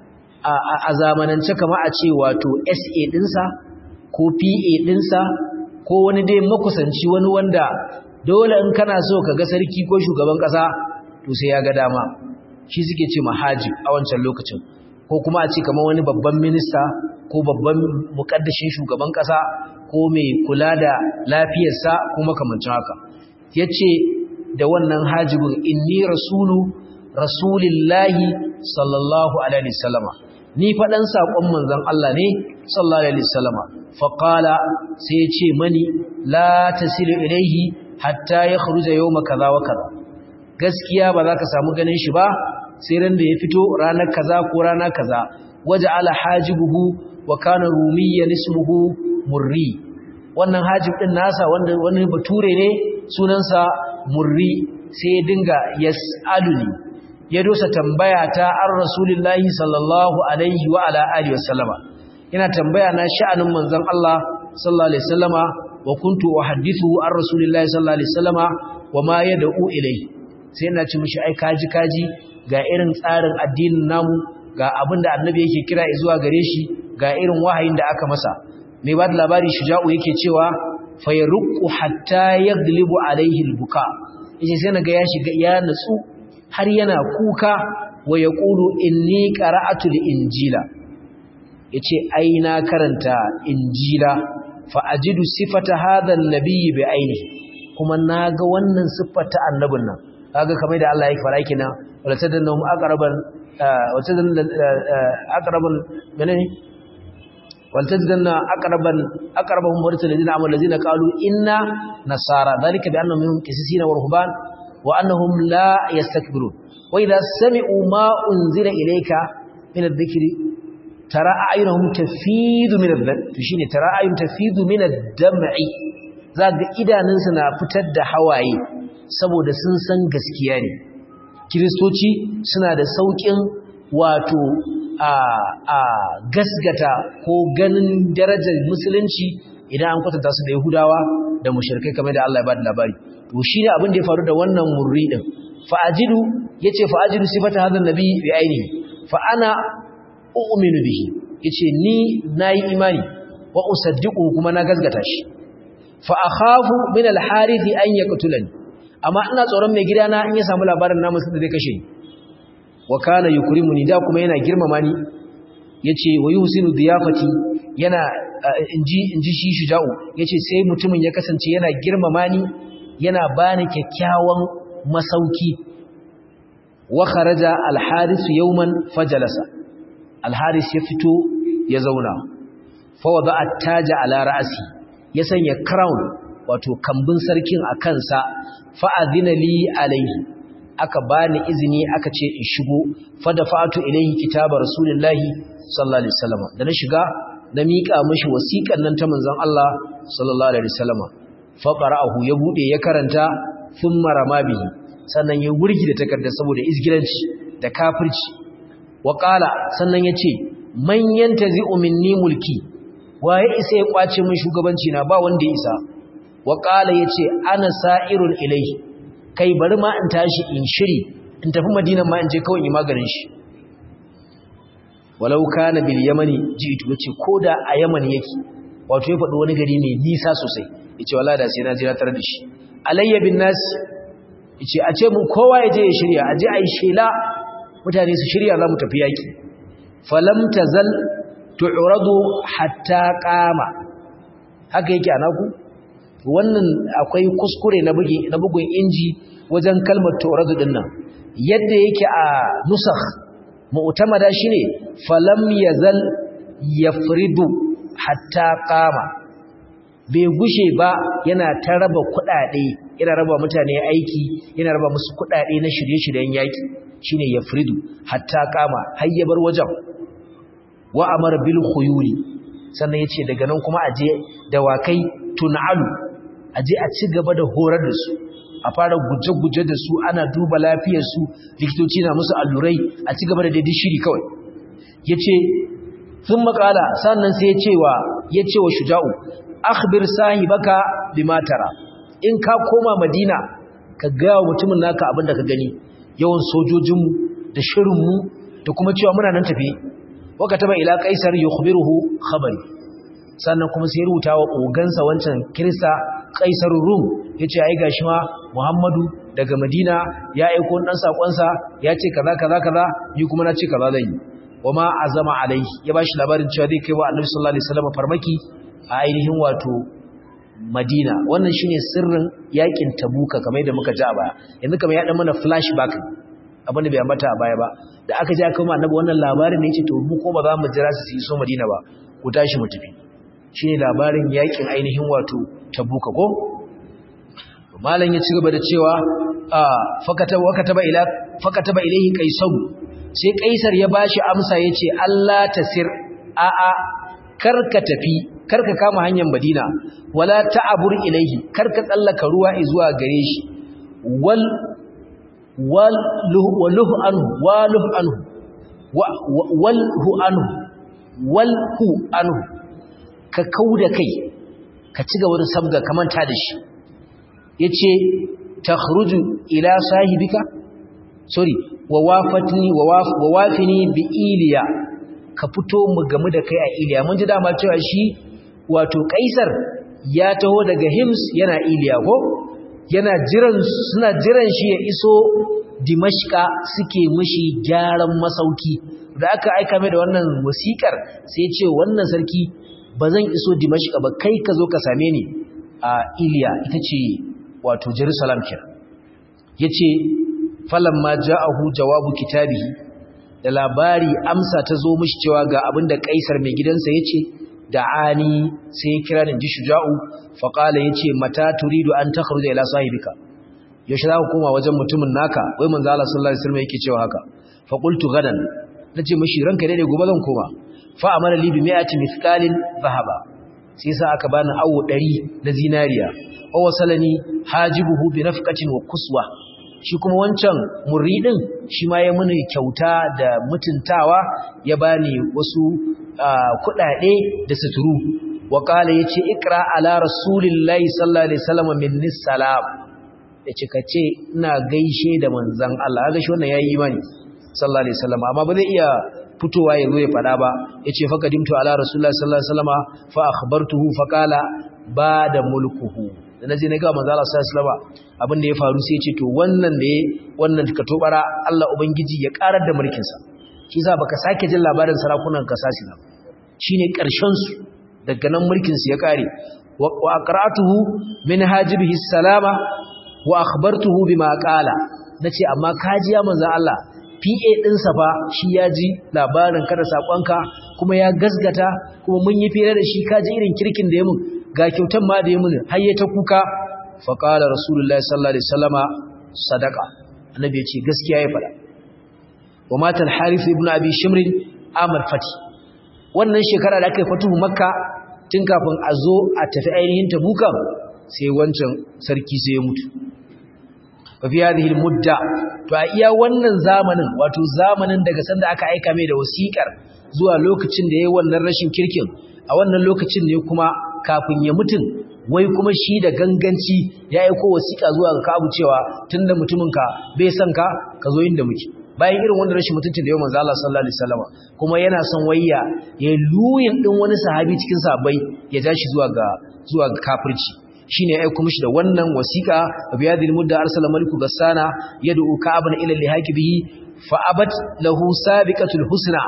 a zamanance kama a ce wato SA dinsa ko PA dinsa ko wani dai makusanci wani wanda dole in kana so ka ga sarki ko shugaban kasa to sai ya ga dama shi suke ce mahajib a wancan lokacin ko kuma a ce kamar wani babban minista ko babban mukaddashin shugaban kasa ko mai kula da lafiyarsa ko makamancin haka yace da wannan hajibin inni rasulu rasulillahi sallallahu alaihi wasallama ni faɗan saƙon manzon Allah ne sallallahu alaihi wasallama faqala sai ya ce mani la tasilu ilaihi hatta ya kharuja yawma kaza wa kaza gaskiya ba za ka samu ganin shi ba sai ran da ya fito ranar kaza ko rana kaza waja'ala hajibuhu wa kana rumiyyan ismuhu murri wannan hajib din nasa wanda wani bature ne sunansa murri sai ya dinga yas'aluni ya dosa tambaya ta an rasulullahi sallallahu alaihi wa ala alihi wasallama ina tambaya na sha'anin manzon Allah sallallahu alaihi wasallama wa kuntu uhaddithu an rasulillahi sallallahu alaihi wasallama wa ma yad'u ilayhi sai ina ci mishi ai kaji kaji ga irin tsarin addinin namu ga abinda annabi yake kira zuwa gare shi ga irin wahayin da aka masa mai ba da labari shuja'u yake cewa fa yarqu hatta yaglibu alaihi albuka yace sai naga ya shiga ya natsu har yana kuka wa yaqulu inni qara'atu al-injila yace ai na karanta injila fa ajidu sifata hadha an-nabiy bi ainihi kuma naga wannan siffata annabin nan kaga kamar da Allah yake fara kina wala tadannahum aqraban wala tadanna aqraban menene wala tadanna aqraban aqrabahum warta ladina amal ladina qalu inna nasara dhalika bi annahum minhum qisisina wa ruhban wa annahum la yastakbirun wa idha sami'u ma unzila ilayka min adh-dhikri tara a'yunuhum tafidu min adh-dhikri shine tara a'yun tafidu min ad-dam'i zaga idanunsu na fitar da hawaye saboda sun san gaskiya ne kiristoci suna da saukin wato a a gasgata ko ganin darajar musulunci idan an kwatanta su da yahudawa da mushrikai kamar da Allah ya bada labari to shine abin da ya faru da wannan murri din fa ajidu yace fa ajidu sifata hadha nabi bi ainihi fa ana u'minu bihi yace ni nayi imani wa usaddiqu kuma na gasgata shi fa akhafu min al-harith an yaqtulani amma ina tsoron mai gidana in ya samu labarin namun da zai kashe ni wa kana yukrimuni da kuma yana girmama ni yace wa yuhsinu diyafati yana inji inji shi shuja'u yace sai mutumin ya kasance yana girmama ni yana bani kyakkyawan masauki wa kharaja al-haris yawman fajalasa al-haris ya fito ya zauna fa wada at-taja ala ra'si ya sanya crown wato kambun sarkin a kansa fa'adina li alaihi aka bani izini aka ce in shigo fada fa'atu ilaihi kitaba rasulullahi sallallahu alaihi wasallam da na shiga na miƙa mishi wasiƙan nan ta manzon Allah sallallahu alaihi wasallam fa qara'ahu ya bude ya karanta thumma rama bihi sannan ya wurgi da takarda saboda izgilanci da kafirci wa qala sannan yace man yantazi'u minni mulki waye isa ya kwace min shugabanci na ba wanda ya isa wa ƙala ya ce ana sa'irun ilai kai bari ma in tashi in shiri in tafi madinan ma in je kawai yi maganin shi walau ka na bil yamani ji ito ya ce ko da a yaman yake wato ya faɗi wani gari mai nisa sosai ya ce wala da sai na jira tare da shi alayya bin nasi ya ce a ce mun kowa ya je ya shirya a je a yi shela mutane su shirya za mu tafi yaƙi falam tazal tu'radu hatta qama haka yake anaku wannan akwai kuskure na bugi na bugun inji wajen kalmar tu'radu din nan yadda yake a nusakh mu'tamada shine falam yazal yafridu hatta qama bai gushe ba yana ta raba kuɗaɗe yana raba mutane aiki yana raba musu kuɗaɗe na shirye-shiryen yaki shine yafridu hatta qama hayyabar wajen wa amara bil khuyuli sannan yace daga nan kuma aje dawakai tun'alu aje a ci gaba da horar da su a fara guje-guje da su ana duba lafiyar su likitoci na musu allurai a ci gaba da daidai shiri kawai yace sun makala sannan sai ya ce wa ya ce wa shuja'u akhbir sahibaka bima tara in ka koma madina ka ga mutumin naka abin da ka gani yawan sojojinmu da shirinmu da kuma cewa muna nan tafi waka taba ila kaisar yukhbiruhu khabari sannan kuma sai rubuta wa ogansa wancan kirista kaisar rum yace ai gashi ma muhammadu daga madina ya aiko dan sakonsa ya ce kaza kaza kaza ni kuma na ce kaza zan yi wama azama alai ya bashi labarin cewa zai kai wa annabi sallallahu alaihi wasallam farmaki a ainihin wato madina wannan shine sirrin yakin tabuka kamar yadda muka ji a baya yanzu kamar ya dan mana flashback abin da bai ambata a baya ba da aka ji aka ma annabi wannan labarin ne yace to mu ko ba za mu jira su yi so madina ba ku tashi mu tafi shine labarin yakin ainihin wato tabuka ko malam ya ci gaba da cewa fakataba wakataba ila fakataba ilayhi qaisaru sai kaisar ya bashi amsa yace Allah tasir a a karka tafi karka kama hanyar Madina wala ta'abur ilayhi karka tsallaka ruwa zuwa gare shi wal wal waluhu anhu waluhu anhu walhu anhu walhu anhu ka kauda kai ka ci gaba da sabga kamanta da shi yace takhruju ila sahibika sorry wa wafatni wa wafini bi iliya ka fito mu gamu da kai a iliya mun ji dama cewa shi wato kaisar ya taho daga hims yana iliya ko yana jiran suna jiran shi ya iso dimashka suke mishi gyaran masauki da aka aika mai da wannan wasikar sai ce wannan sarki ba zan iso dimashka ba kai ka zo ka same ni a iliya ita ce wato jerusalem kira ya ce falamma ja'ahu jawabu kitabihi da labari amsa ta zo mishi cewa ga abinda kaisar mai gidansa yace da'ani sai ya kira ni ji shuja'u fa qala yace mata turidu an takhruja ila sahibika yaushe za ka koma wajen mutumin naka wai manzo Allah sallallahu alaihi wasallam yake cewa haka fa qultu gadan nace mishi ranka dai gobe zan koma fa amara li bi mi'ati mithqalin dhahaba sai sa aka bani awu 100 na zinariya wa wasalani hajibuhu bi nafqatin wa kuswa shi kuma wancan muridin shi ma ya muni kyauta da mutuntawa ya bani wasu kudade da suturu wa kala yace ikra ala rasulillahi sallallahu alaihi wasallam minni salam yace kace ina gaishe da manzon Allah ga shi wannan yayi imani sallallahu alaihi wasallam amma ba zai iya fitowa ya zo ya fada ba yace fa kadimtu ala rasulillahi sallallahu alaihi wasallam fa akhbartuhu fa kala ba da mulkuhu da naje na ga manzo Allah sallallahu alaihi wasallam abin da ya faru sai ya ce to wannan da wannan ka tobara Allah ubangiji ya karar da mulkin sa shi yasa baka sake jin labarin sarakunan kasasi ba shine karshen su daga nan mulkin su ya kare wa aqra'tuhu min hajibihi salama wa akhbartuhu bima qala nace amma kaji ya manzo Allah PA ɗinsa fa shi ya ji labarin kada saƙonka kuma ya gasgata kuma mun yi fere da shi kaji irin kirkin da ya mun ga kyautan ma da ya mun har ya ta kuka fa qala rasulullahi sallallahu alaihi wasallama sadaqa annabi ya ce gaskiya ya faɗa wa mata al-harith ibn abi shimr amal fati wannan shekara da aka yi fatuhu makka tun kafin a zo a tafi ainihin tabuka sai wancan sarki sai ya mutu fi hadhihi al-mudda to a iya wannan zamanin wato zamanin daga sanda aka aika mai da wasikar zuwa lokacin da yayin wannan rashin kirkin a wannan lokacin ne kuma kafin ya mutun wai kuma shi da ganganci ya aika wasika zuwa ga Ka'abu cewa tunda mutuminka bai san ka ka zo inda muke bayan irin wannan rashin mutuncin da yayin manzo Allah sallallahu alaihi wasallam kuma yana son wayya ya luyin din wani sahabi cikin sahabbai ya ja shi zuwa ga zuwa ga kafirci shine ya aika mishi da wannan wasiqa biyadil mudda arsala maliku gassana yad'u ka'aban ila lihaqi bihi fa abat lahu sabiqatul husna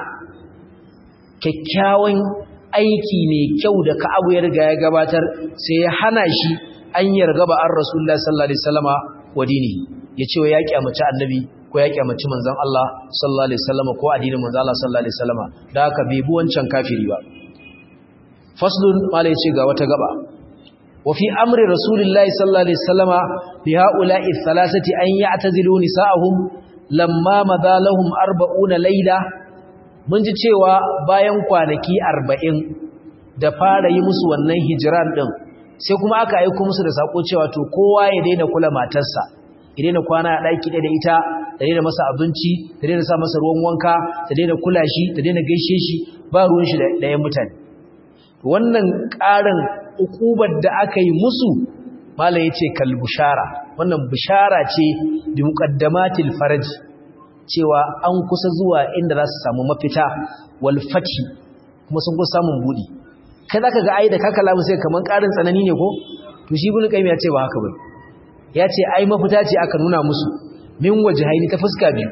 kyakkyawan aiki ne kyau da ka'abu ya riga ya gabatar sai ya hana shi an yarga ba an rasulullahi sallallahu alaihi wasallama wa dini yace wa ya kyamaci annabi ko ya kyamaci manzon Allah sallallahu alaihi wasallama ko addinin manzon Allah sallallahu alaihi wasallama da haka bai bi wancan kafiri ba faslun malai ce ga wata gaba وفي أمر رسول الله صلى الله عليه وسلم بهؤلاء الثلاثة أن يعتزلوا نساءهم لما مضى لهم أربعون ليلة mun ji cewa bayan kwanaki arba'in da fara yi musu wannan hijiran ɗin sai kuma aka aiko musu da sako cewa to kowa ya daina kula matarsa ya daina kwana a ɗaki ɗaya da ita ta daina masa abinci ta daina sa masa ruwan wanka ta daina kula shi ta daina gaishe shi ba ruwan shi da yan mutane wannan ƙarin ukubar da aka yi musu mala yace kal bushara wannan bishara ce bi muqaddamatil faraj cewa an kusa zuwa inda za su samu mafita wal fathi kuma sun kusa samun budi kai zaka ga ai da kaka lamu sai kaman karin tsanani ne ko to shi ibn qayyim ya ce ba haka ba ya ce ai mafita ce aka nuna musu min wajhaini ta fuska biyu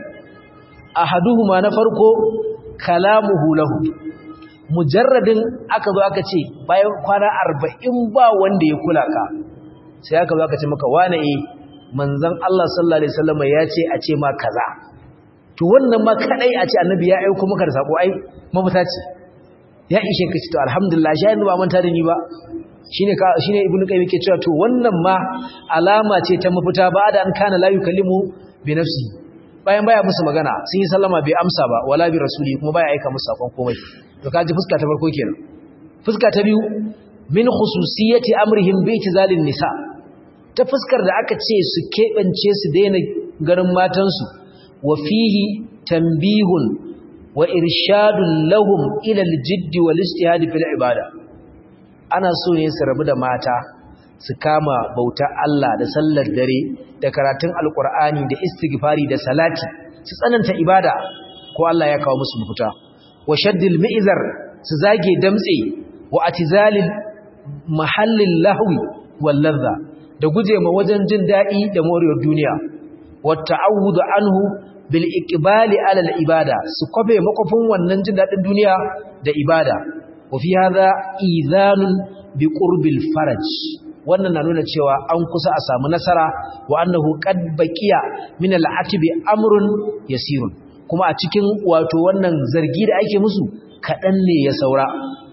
ahaduhuma na farko kalamuhu lahu mujarradin aka zo aka ce bayan kwana 40 ba wanda ya kula ka sai aka zo aka ce maka wane eh manzon Allah sallallahu alaihi wasallam ya ce a ce ma kaza to wannan ma kadai a ce annabi ya aika maka da sako ai mafita ce ya ishe ka ce to alhamdulillah shi yanzu ba manta da ni ba shine ka shine ibnu qayyim yake cewa to wannan ma alama ce ta mafita ba da an kana la yukallimu bi nafsi bayan baya musu magana sun yi sallama bai amsa ba wala bi rasuli kuma baya aika musu sakon komai to kaji fuska ta farko kenan fuska ta biyu min khususiyati amrihim bi itizalin nisa ta fuskar da aka ce su kebance su daina garin matansu wa fihi tanbihun wa irshadun lahum ila aljiddi wal ijtihad fil ibada ana so ne su rabu da mata su kama bauta Allah da sallar dare da karatun alkur'ani da istighfari da salati su tsananta ibada ko Allah ya kawo musu mafita wa shaddil mi'zar su zage damtse wa atizalil mahallin lahwi wal ladha da guje ma wajen jin dadi da moriyar duniya wa ta'awudu anhu bil iqbali ala al ibada su kobe makofin wannan jin dadin duniya da ibada wa fi hadha idhanun bi qurbil faraj wannan na nuna cewa an kusa a samu nasara wa annahu qad baqiya min al-atbi amrun yasirun kuma a cikin wato wannan zargi da ake musu kadan ne ya saura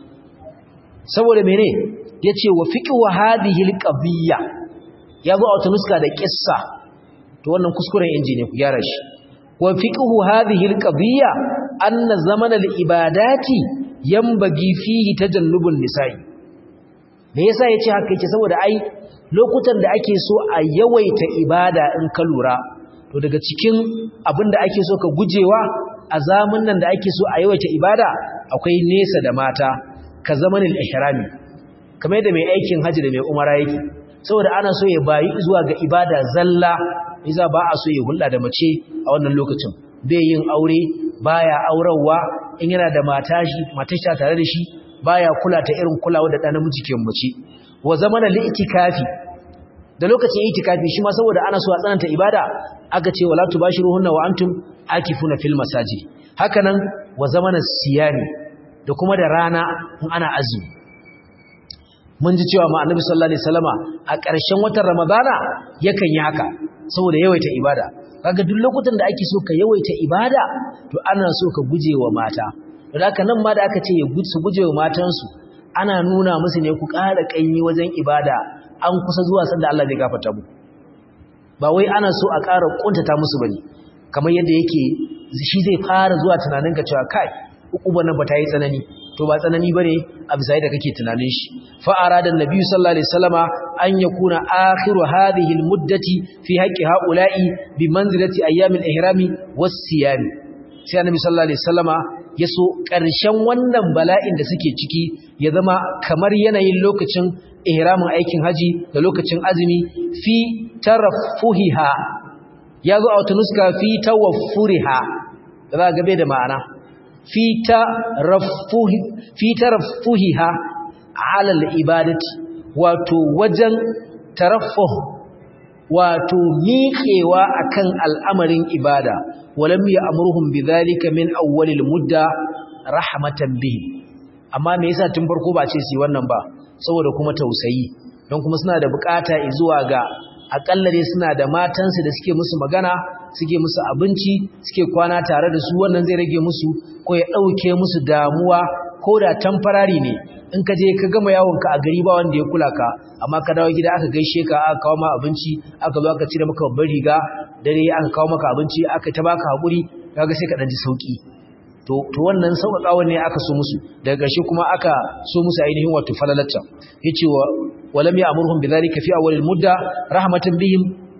saboda mene yace wa fiqhu hadhihi al-qadiyya yazo a wata nuska da kissa to wannan kuskuren inji ne ku gyara shi wa fiqhu hadhihi al-qadiyya anna zaman al-ibadati yanbaghi fihi tajannubun nisa'i me yasa yace haka yake saboda ai lokutan da ake so a yawaita ibada in ka lura to daga cikin abin da ake so ka gujewa a zamanin nan da ake so a yawaita ibada akwai nesa da mata ka zamanin ihrami kamar yadda mai aikin haji da mai umara yake saboda ana so ya bayi zuwa ga ibada zalla yasa ba a so ya hulɗa da mace a wannan lokacin bai yin aure baya aurawa in yana da mata shi matar tare da shi baya kula ta irin kulawa da ɗan namiji ke mace wa zamana li'tikafi da lokacin itikafi shi ma saboda ana so a tsananta ibada aka ce wala tubashiruhunna wa antum akifuna fil masajid hakanan wa zamana siyami da kuma da rana in ana azumi mun ji cewa ma annabi sallallahu alaihi wasallama a ƙarshen watan ramadana yakan yi haka saboda yawaita ibada kaga duk lokutan da ake so ka yawaita ibada to ana so ka guje wa mata da haka nan ma da aka ce su guje wa matansu ana nuna musu ne ku ƙara ƙanyi wajen ibada an kusa zuwa sanda Allah zai gafarta mu ba wai ana so a ƙara kuntata musu bane kamar yadda yake shi zai fara zuwa tunanin ka cewa kai ukuban nan ba ta yi tsanani to ba tsanani bane a bisa da kake tunanin shi fa arada annabi sallallahu alaihi wasallama an yakuna akhiru hadhihi almuddati fi haqqi haula'i bi manzilati ayyamil ihrami was siyam sai annabi sallallahu alaihi wasallama ya so ƙarshen wannan bala'in da suke ciki ya zama kamar yanayin lokacin ihramin aikin haji da lokacin azumi fi tarafuhiha ya zo a wata nuska fi tawaffuriha da za a gabe da ma'ana fi tarafuhiha alal ibadati wato wajen tarafuh wato miƙewa akan al'amarin ibada walam ya amurhum bidhalika min awwalil mudda rahmatan bihi amma me yasa tun farko ba ce su wannan ba saboda kuma tausayi don kuma suna da bukata zuwa ga akalla dai suna da matansu da suke musu magana suke musu abinci suke kwana tare da su wannan zai rage musu ko ya dauke musu damuwa ko da tamfarari ne in ka je ka gama yawonka a gari ba wanda ya kula ka amma ka dawo gida aka gaishe ka aka kawo ma abinci aka zo aka cire maka babbar riga dare aka kawo maka abinci aka ta baka hakuri kaga sai ka dan ji sauki to to wannan sauƙaƙawa ne aka so musu daga ƙarshe kuma aka so musu ainihin wato falalacca yace wa walam ya'murhum bidhalika fi awwalil mudda rahmatan bihim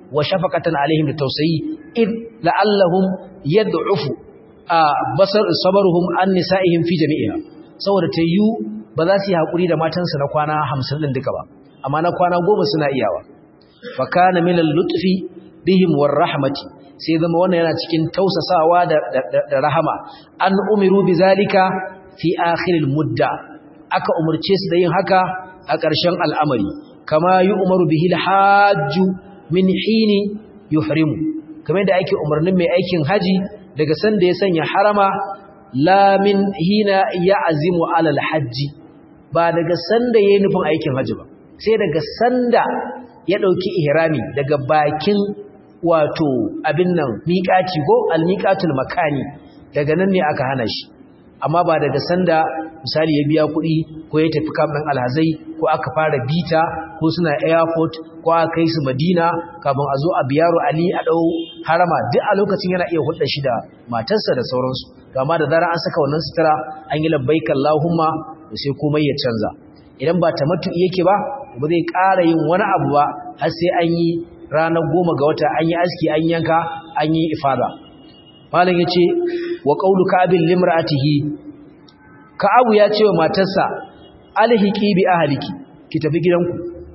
wa shafaqatan alaihim da tausayi id la'allahum yad'ufu basar sabruhum an nisa'ihim fi jami'iha saboda tayyu ba za su yi hakuri da matansu na kwana 50 din duka ba amma na kwana 10 suna iyawa fa kana min al-lutfi bihim war rahmati sai zama wannan yana cikin tausasawa da, da, rahama an umiru bizalika fi akhiril mudda aka umurce su da yin haka a ƙarshen al'amari kama yi umaru bihil hajju min hini yuhrimu kamar da ake umarnin mai aikin haji daga sanda ya sanya harama la min hina ya azimu alal hajji ba daga sanda ya yi nufin aikin haji ba sai daga sanda ya ɗauki ihrami daga bakin wato abin nan miƙaci ko almiƙatul makani daga nan ne aka hana shi amma ba daga sanda misali ya biya kuɗi ko ya tafi kamɗin alhazai ko aka fara bita ko suna airport ko aka kai su madina kafin a zo a biyaro ali a ɗau harama duk a lokacin yana iya hulɗa shi da matarsa da sauransu to amma da zarar an saka wannan sutura an yi labbaika Allahumma da sai komai ya canza idan ba tamattu yake ba ba zai ƙara yin wani abu ba har sai an yi ranar goma ga wata an yi aski an yanka an yi ifada malam ya ce wa ƙaulu ka'abin limra'atihi ka'abu ya ce wa matarsa alhiki bi ahaliki ki tafi gidanku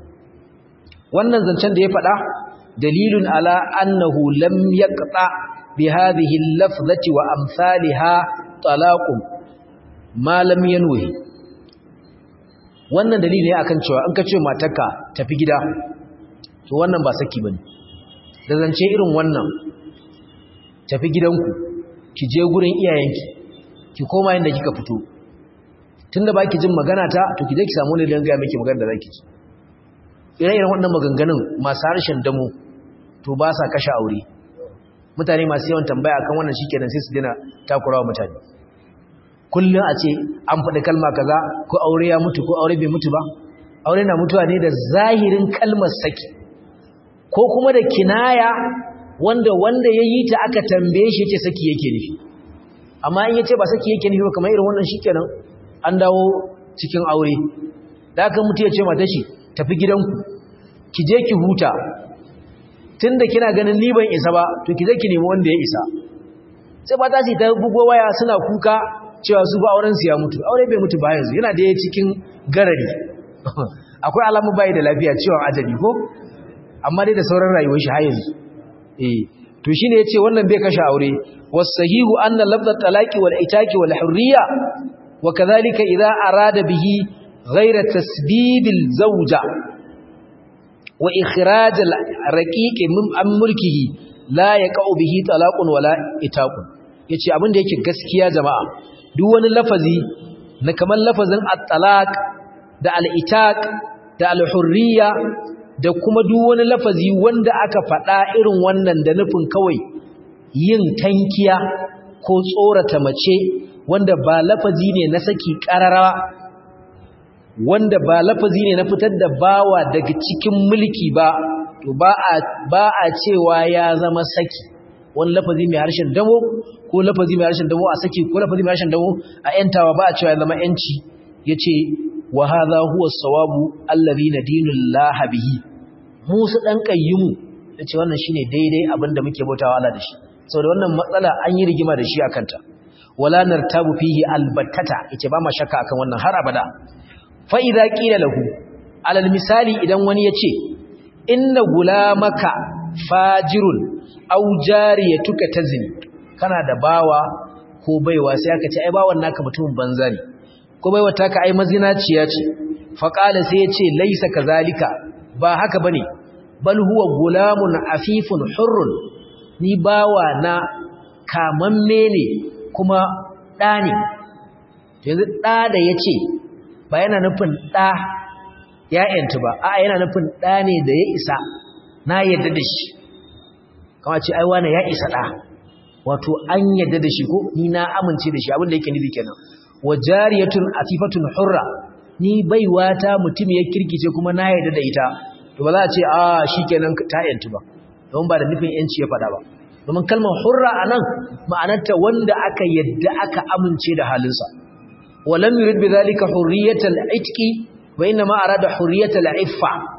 wannan zancen da ya faɗa dalilun ala annahu lam yaqta bi hadhihi al-lafzati wa amsalha talaqun ma lam yanwi wannan dalili ne akan cewa in ka ce matarka tafi gida to wannan ba saki bane da zance irin wannan tafi gidanku ki je gurin iyayenki ki koma inda kika fito tunda baki jin magana ta to ki je ki samu ne da ga miki magana da zaki ji ire-iren wannan maganganun masu harshen damo to ba sa kashe aure mutane masu yawan tambaya akan wannan shikenan sai su dena takurawa mutane kullum a ce an faɗi kalma kaza ko aure ya mutu ko aure bai mutu ba aure na mutuwa ne da zahirin kalmar saki ko kuma da kinaya wanda wanda ya yi ta aka tambaye shi ce saki yake nufi amma in yace ba saki yake nufi ba kamar irin wannan shikenan an dawo cikin aure da aka mutu ya ce mata shi tafi gidanku ki je ki huta tunda kina ganin ni ban isa ba to ki je ki nemi wanda ya isa sai ba ta ce ta bugo waya suna kuka cewa su ba auren su ya mutu aure bai mutu ba yanzu yana da cikin garari akwai alamu bai da lafiya ciwon ajali ko amma dai da sauran rayuwar shi har yanzu eh to shine yace wannan bai kashe aure wasahihu anna lafdhat talaqi wal itaki wal hurriya wa kadhalika idha arada bihi ghayra tasbib al zawja wa ikhraj al raqiq min am mulkihi la yaqau bihi talaqun wala itaqun yace abin da yake gaskiya jama'a duk wani lafazi na kamar lafazin at-talaq da al-itaq da al-hurriya da kuma duk wani lafazi wanda aka faɗa irin wannan da nufin kawai yin tankiya ko tsorata mace wanda ba lafazi ne na saki ƙarara wanda ba lafazi ne na fitar da bawa daga cikin mulki ba to ba a ba a cewa ya zama saki wani lafazi mai harshen damo ko lafazi mai harshen damo a saki ko lafazi mai harshen damo a yantawa ba a cewa ya zama yanci yace wa hadha huwa as-sawabu alladhi nadinullah bihi musu ɗan ƙayyumu da ce wannan shi ne daidai abinda muke bautawa Allah da shi saboda wannan matsala an yi rigima da shi a kanta wala nartabu fihi albattata yace ba ma shakka akan wannan har abada fa idza qila lahu alal misali idan wani yace inna gulamaka fajirun aw jariyatuka tazni kana da bawa ko baiwa sai aka ce ai bawan naka mutumin banza ne ko baiwa taka ai mazinaciya ce fa qala sai yace laisa kazalika ba haka bane bal huwa gulamun afifun hurrun ni bawa na kamamme ne kuma ɗa ne yanzu ɗa da ya ce ba yana nufin ɗa ‘ya'yanta ba a yana nufin ɗa ne da ya isa na yadda da shi kama ce aiwa na ya isa ɗa wato an yadda da shi ko ni na amince da shi abinda yake nufi kenan wa jariyatun afifatun hurra ni baiwa ta mutum ya kirkice kuma na yadda da ita to ba za a ce a shi kenan ta yantu ba don ba da nufin yanci ya faɗa ba domin kalmar hurra a nan ma'anarta wanda aka yadda aka amince da halinsa walam yurid bi zalika hurriyatal itqi wa inna ma arada hurriyatal iffa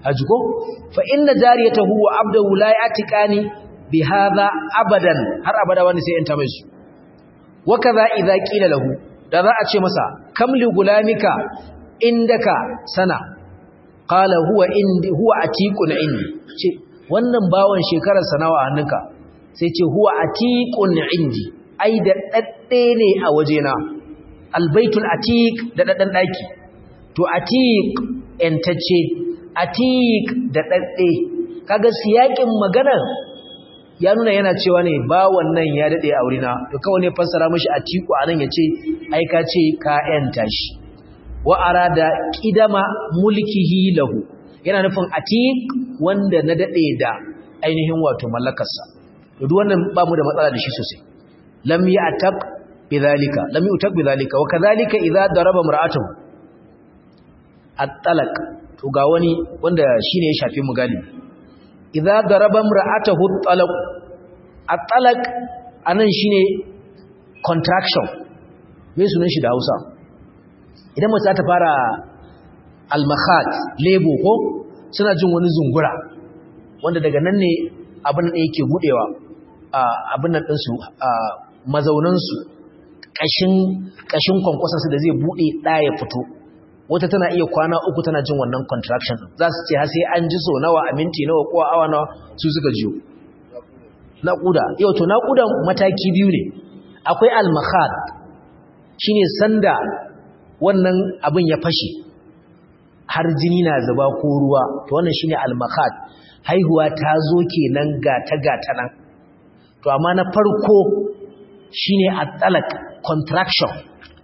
haji ko fa inna jariyatahu wa abdahu la yatiqani bi hadha abadan har abada wani sai yanta mai su wa kaza idza qila lahu da za a ce masa kam li gulamika indaka sana qala huwa indi huwa atiqun indi ce wannan bawon shekarar sanawa a hannunka sai ce huwa atiqun indi ai da dadde ne a wajena albaitul atiq da daddan daki to atiq entacce atiq da dadde kaga siyakin maganar ya nuna yana cewa ne ba wannan ya dade a wurina to kawai ne fassara mishi atiqu anan yace ai ka ce ka enta shi wa arada qidama mulkihi lahu yana nufin atiq wanda na dade da ainihin wato mallakarsa to duk wannan ba mu da matsala da shi sosai lam ya'taq bidhalika lam yu'taq bidhalika wa kadhalika idza daraba mar'atuhu at-talaq to ga wani wanda shine ya shafi mu galibi idza daraba mar'atuhu at-talaq at-talaq anan shine contraction me sunan shi da Hausa idan mace ta fara al-makhat lebo ko suna jin wani zungura wanda daga nan ne abin da yake budewa abin nan ɗinsu mazaunansu ƙashin kwankwasarsu da zai buɗe ɗaya fito wata tana iya kwana uku tana jin wannan contraction za su ce sai an ji so nawa a minti nawa ko awa nawa su suka jiyo naƙuda yau to naƙudan mataki biyu ne akwai almahad shine sanda wannan abin ya fashe har jini na zuba ko ruwa to wannan shine almahad haihuwa ta zo kenan gata gata nan to amma na farko shine at-talaq contraction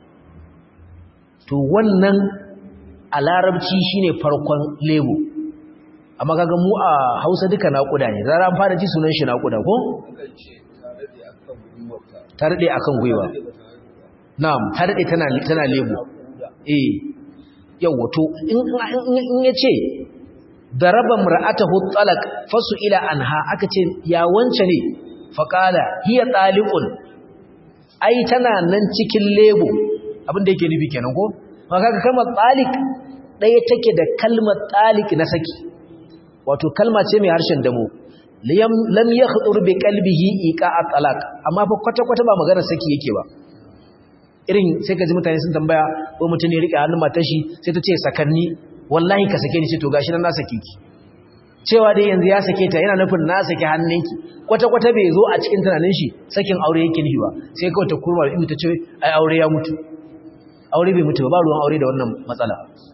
to wannan a larabci shine farkon lebo amma kaga mu a Hausa duka naƙuda ne zara an fara ji sunan shi naƙuda ko ta rade akan gwiwa na'am ta rade tana tana lebo eh yawa to in in yace daraba mar'atahu talaq fasu ila anha aka ce ya wance ne faqala hiya taliqun ai tana nan cikin lebo abin da yake nufi kenan ko maka kalmar taliq daya take da kalmar taliq na saki wato kalma ce mai harshen damo lam yakhdur bi qalbihi iqa'a talaq amma fa kwata kwata ba magana saki yake ba irin sai ka ji mutane sun tambaya ko mutum ne rike hannun matar shi sai ta ce sakanni wallahi ka sake ni ce to gashi nan na sake ki cewa dai yanzu ya sake ta yana nufin na sake hannunki kwata-kwata bai zo a cikin tunanin shi sakin aure yake nufi ba sai kawai ta kurma da ta ce ai aure ya mutu aure bai mutu ba ba ruwan aure da wannan matsala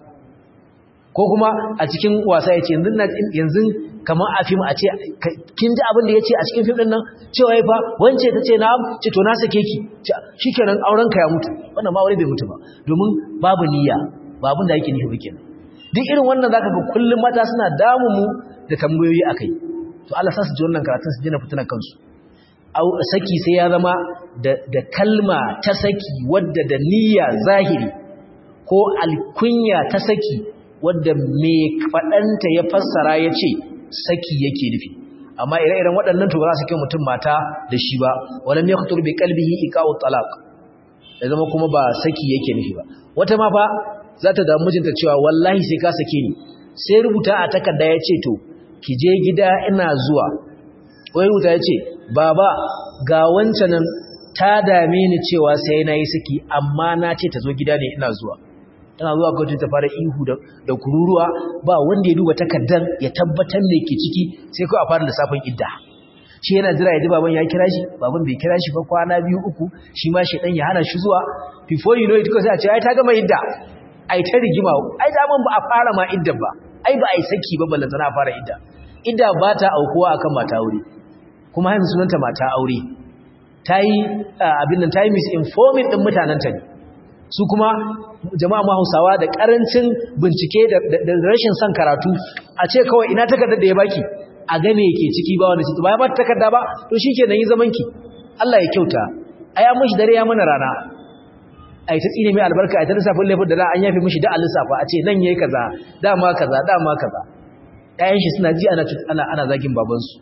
ko kuma a cikin wasa ya ce yanzu kamar a fim a ce kin ji abin da ya ce a cikin fim ɗin nan cewa ya fa wance ta ce na ce to na sake ki shi kenan aurenka ya mutu wannan ma aure bai mutu ba domin babu niyya ba abin da yake nufi ba kenan duk irin wannan zaka ga kullum mata suna damu mu da tambayoyi akai to Allah sa su ji wannan karatun su dina fituna kansu au saki sai ya zama da da kalma ta saki wadda da niyya zahiri ko alkunya ta saki wadda me fadanta ya fassara yace saki yake nufi amma ire-iren waɗannan to ba za su kai mutum mata da shi ba walam yaqtur bi qalbihi iqa'u talaq ya zama kuma ba saki yake nufi ba wata ma fa za ta damu mijinta cewa wallahi sai ka sake ni sai rubuta a takarda ya ce to ki je gida ina zuwa wai rubuta ya ce baba ga wancan nan ta dame ni cewa sai na yi saki amma na ce ta zo gida ne ina zuwa tana zuwa kawai ta fara ihu da kururuwa ba wanda ya duba takardan ya tabbatar me ke ciki sai kawai a fara lissafin idda shi yana jira ya ji baban ya kira shi baban bai kira shi ba kwana biyu uku shi ma shi dan ya hana shi zuwa before you know it kawai sai a ce ai ta gama idda ai ta rigima ai daman ba a fara ma idda ba ai ba ai saki ba ballan tana fara idda idda ba ta aukuwa akan mata aure kuma yanzu sunanta mata aure tayi abin nan tayi misinforming din mutanen ta ne su kuma jama'a ma Hausawa da karancin bincike da rashin son karatu a ce kawai ina takardar da ya baki a ga me yake ciki ba wanda ciki ba ya ba takarda ba to shikenan yi zaman ki Allah ya kyauta ai an mishi dare ya mana rana ai ta tsine mai albarka ai ta lissafin laifin da za an yafe mishi da a lissafa a ce nan yayi kaza dama kaza dama kaza ƴaƴan shi suna ji ana ana ana zagin babansu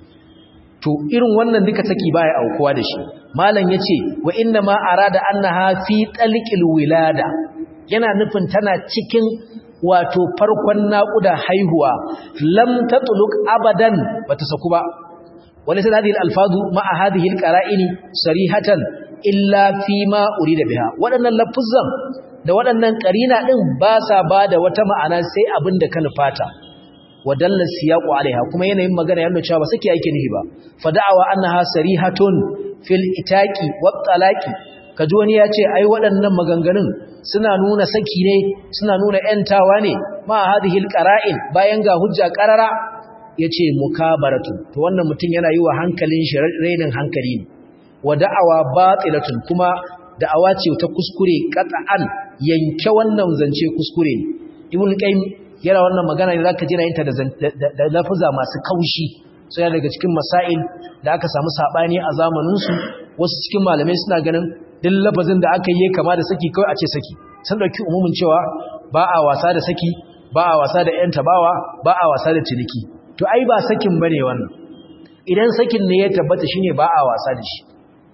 to irin wannan duka saki baya aukuwa da shi malam yace wa inna ma arada annaha fi talqil wilada yana nufin tana cikin wato farkon naƙuda haihuwa lam tatluq abadan bata saku ba wani sai hadhihi alfazu ma'a hadhihi alqara'ini sarihatan illa fi ma urida biha waɗannan lafuzan da waɗannan ƙarina ɗin ba sa ba da wata ma'ana sai abin da ka nufata wadalla siyaqu alaiha kuma yanayin magana yana cewa ba sake yake nihi ba fada'awa annaha sarihatun fil itaqi wat talaqi kaji wani ya ce ai waɗannan maganganun suna nuna saki ne suna nuna yantawa ne ma hadhihi alqara'in bayan ga hujja qarara yace mukabaratu to wannan mutum yana yi wa hankalin shi rainin hankali ne wa da'awa batilatun kuma da'awa ce ta kuskure qat'an yanke wannan zance kuskure ne ibn qayyim yana wannan magana ne zaka jira yinta da lafuza masu kaushi sai daga cikin masail da aka samu sabani a zamanin su wasu cikin malamai suna ganin duk lafazin da aka yi kama da saki kawai a ce saki sun dauki umumin cewa ba a wasa da saki ba a wasa da yan tabawa ba a wasa da ciniki to ai ba sakin bane wannan idan sakin ne ya tabbata shine ba a wasa da shi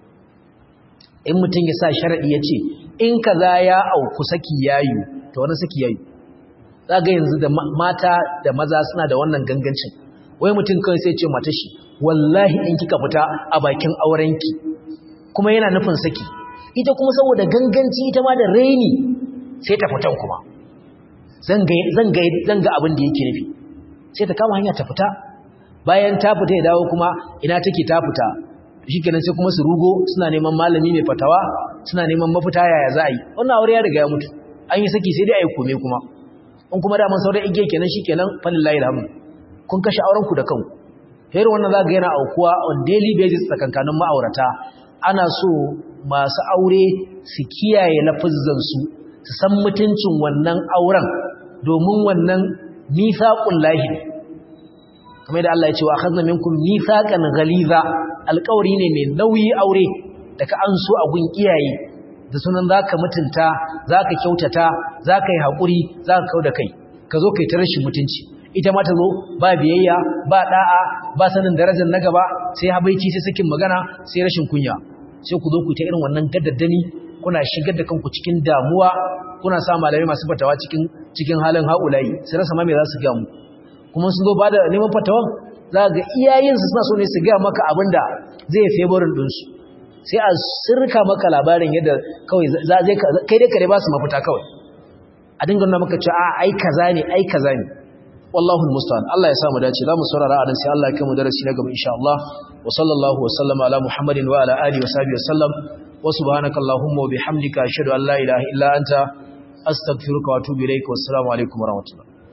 in mutum ya sa sharaɗi ya ce in kaza ya auku saki yayu to wani saki yayu za ga yanzu da mata da maza suna da wannan gangancin wai mutum kawai sai ce mata shi wallahi in kika fita a bakin aurenki kuma yana nufin saki ita kuma saboda ganganci ita ma da raini sai ta fitan kuma zan ga abin da yake nufi sai ta kama hanya ta fita bayan ta fita ya dawo kuma ina take ta fita shi kenan sai kuma su rugo suna neman malami mai fatawa suna neman mafita yaya za a yi wannan aure ya riga ya mutu an yi saki sai dai a yi kome kuma in kuma daman sauran igiya kenan shi kenan falin layi da kun kashe aurenku da kanku irin wannan za ga yana aukuwa on daily basis tsakankanin ma'aurata ana so masu aure su kiyaye lafazzansu su san mutuncin wannan auren domin wannan mithaqul lahi kamar da Allah ya ce wa akhadna minkum mithaqan ghaliza alƙawari ne mai nauyi aure da ka an so a gun iyaye da sunan zaka mutunta zaka kyautata zaka yi hakuri zaka kauda kai ka zo kai ta rashin mutunci ita ma ta zo ba biyayya ba da'a ba sanin darajar na gaba sai habaici sai sakin magana sai rashin kunya sai ku zo ku ta irin wannan gaddaddani kuna shigar da kanku cikin damuwa kuna sa malamai masu fatawa cikin cikin halin haulayi sai rasa ma me za su ga mu kuma sun zo ba da neman fatawan za ga iyayensu suna so ne su gaya maka abin da zai favorin ɗinsu sai a sirka maka labarin yadda kawai kai dai kare ba su mafita kawai a dinga nuna maka cewa ai kaza ne ai kaza ne wallahu musta'an Allah ya samu dace zamu saurara a nan sai Allah ya kai mu darasi na gaba insha Allah wa sallallahu wa sallama ala muhammadin wa ala alihi wa sahbihi wa sallam wa subhanaka allahumma wa bihamdika ashhadu an la ilaha illa anta astaghfiruka wa atubu ilaik wa assalamu alaikum wa rahmatullah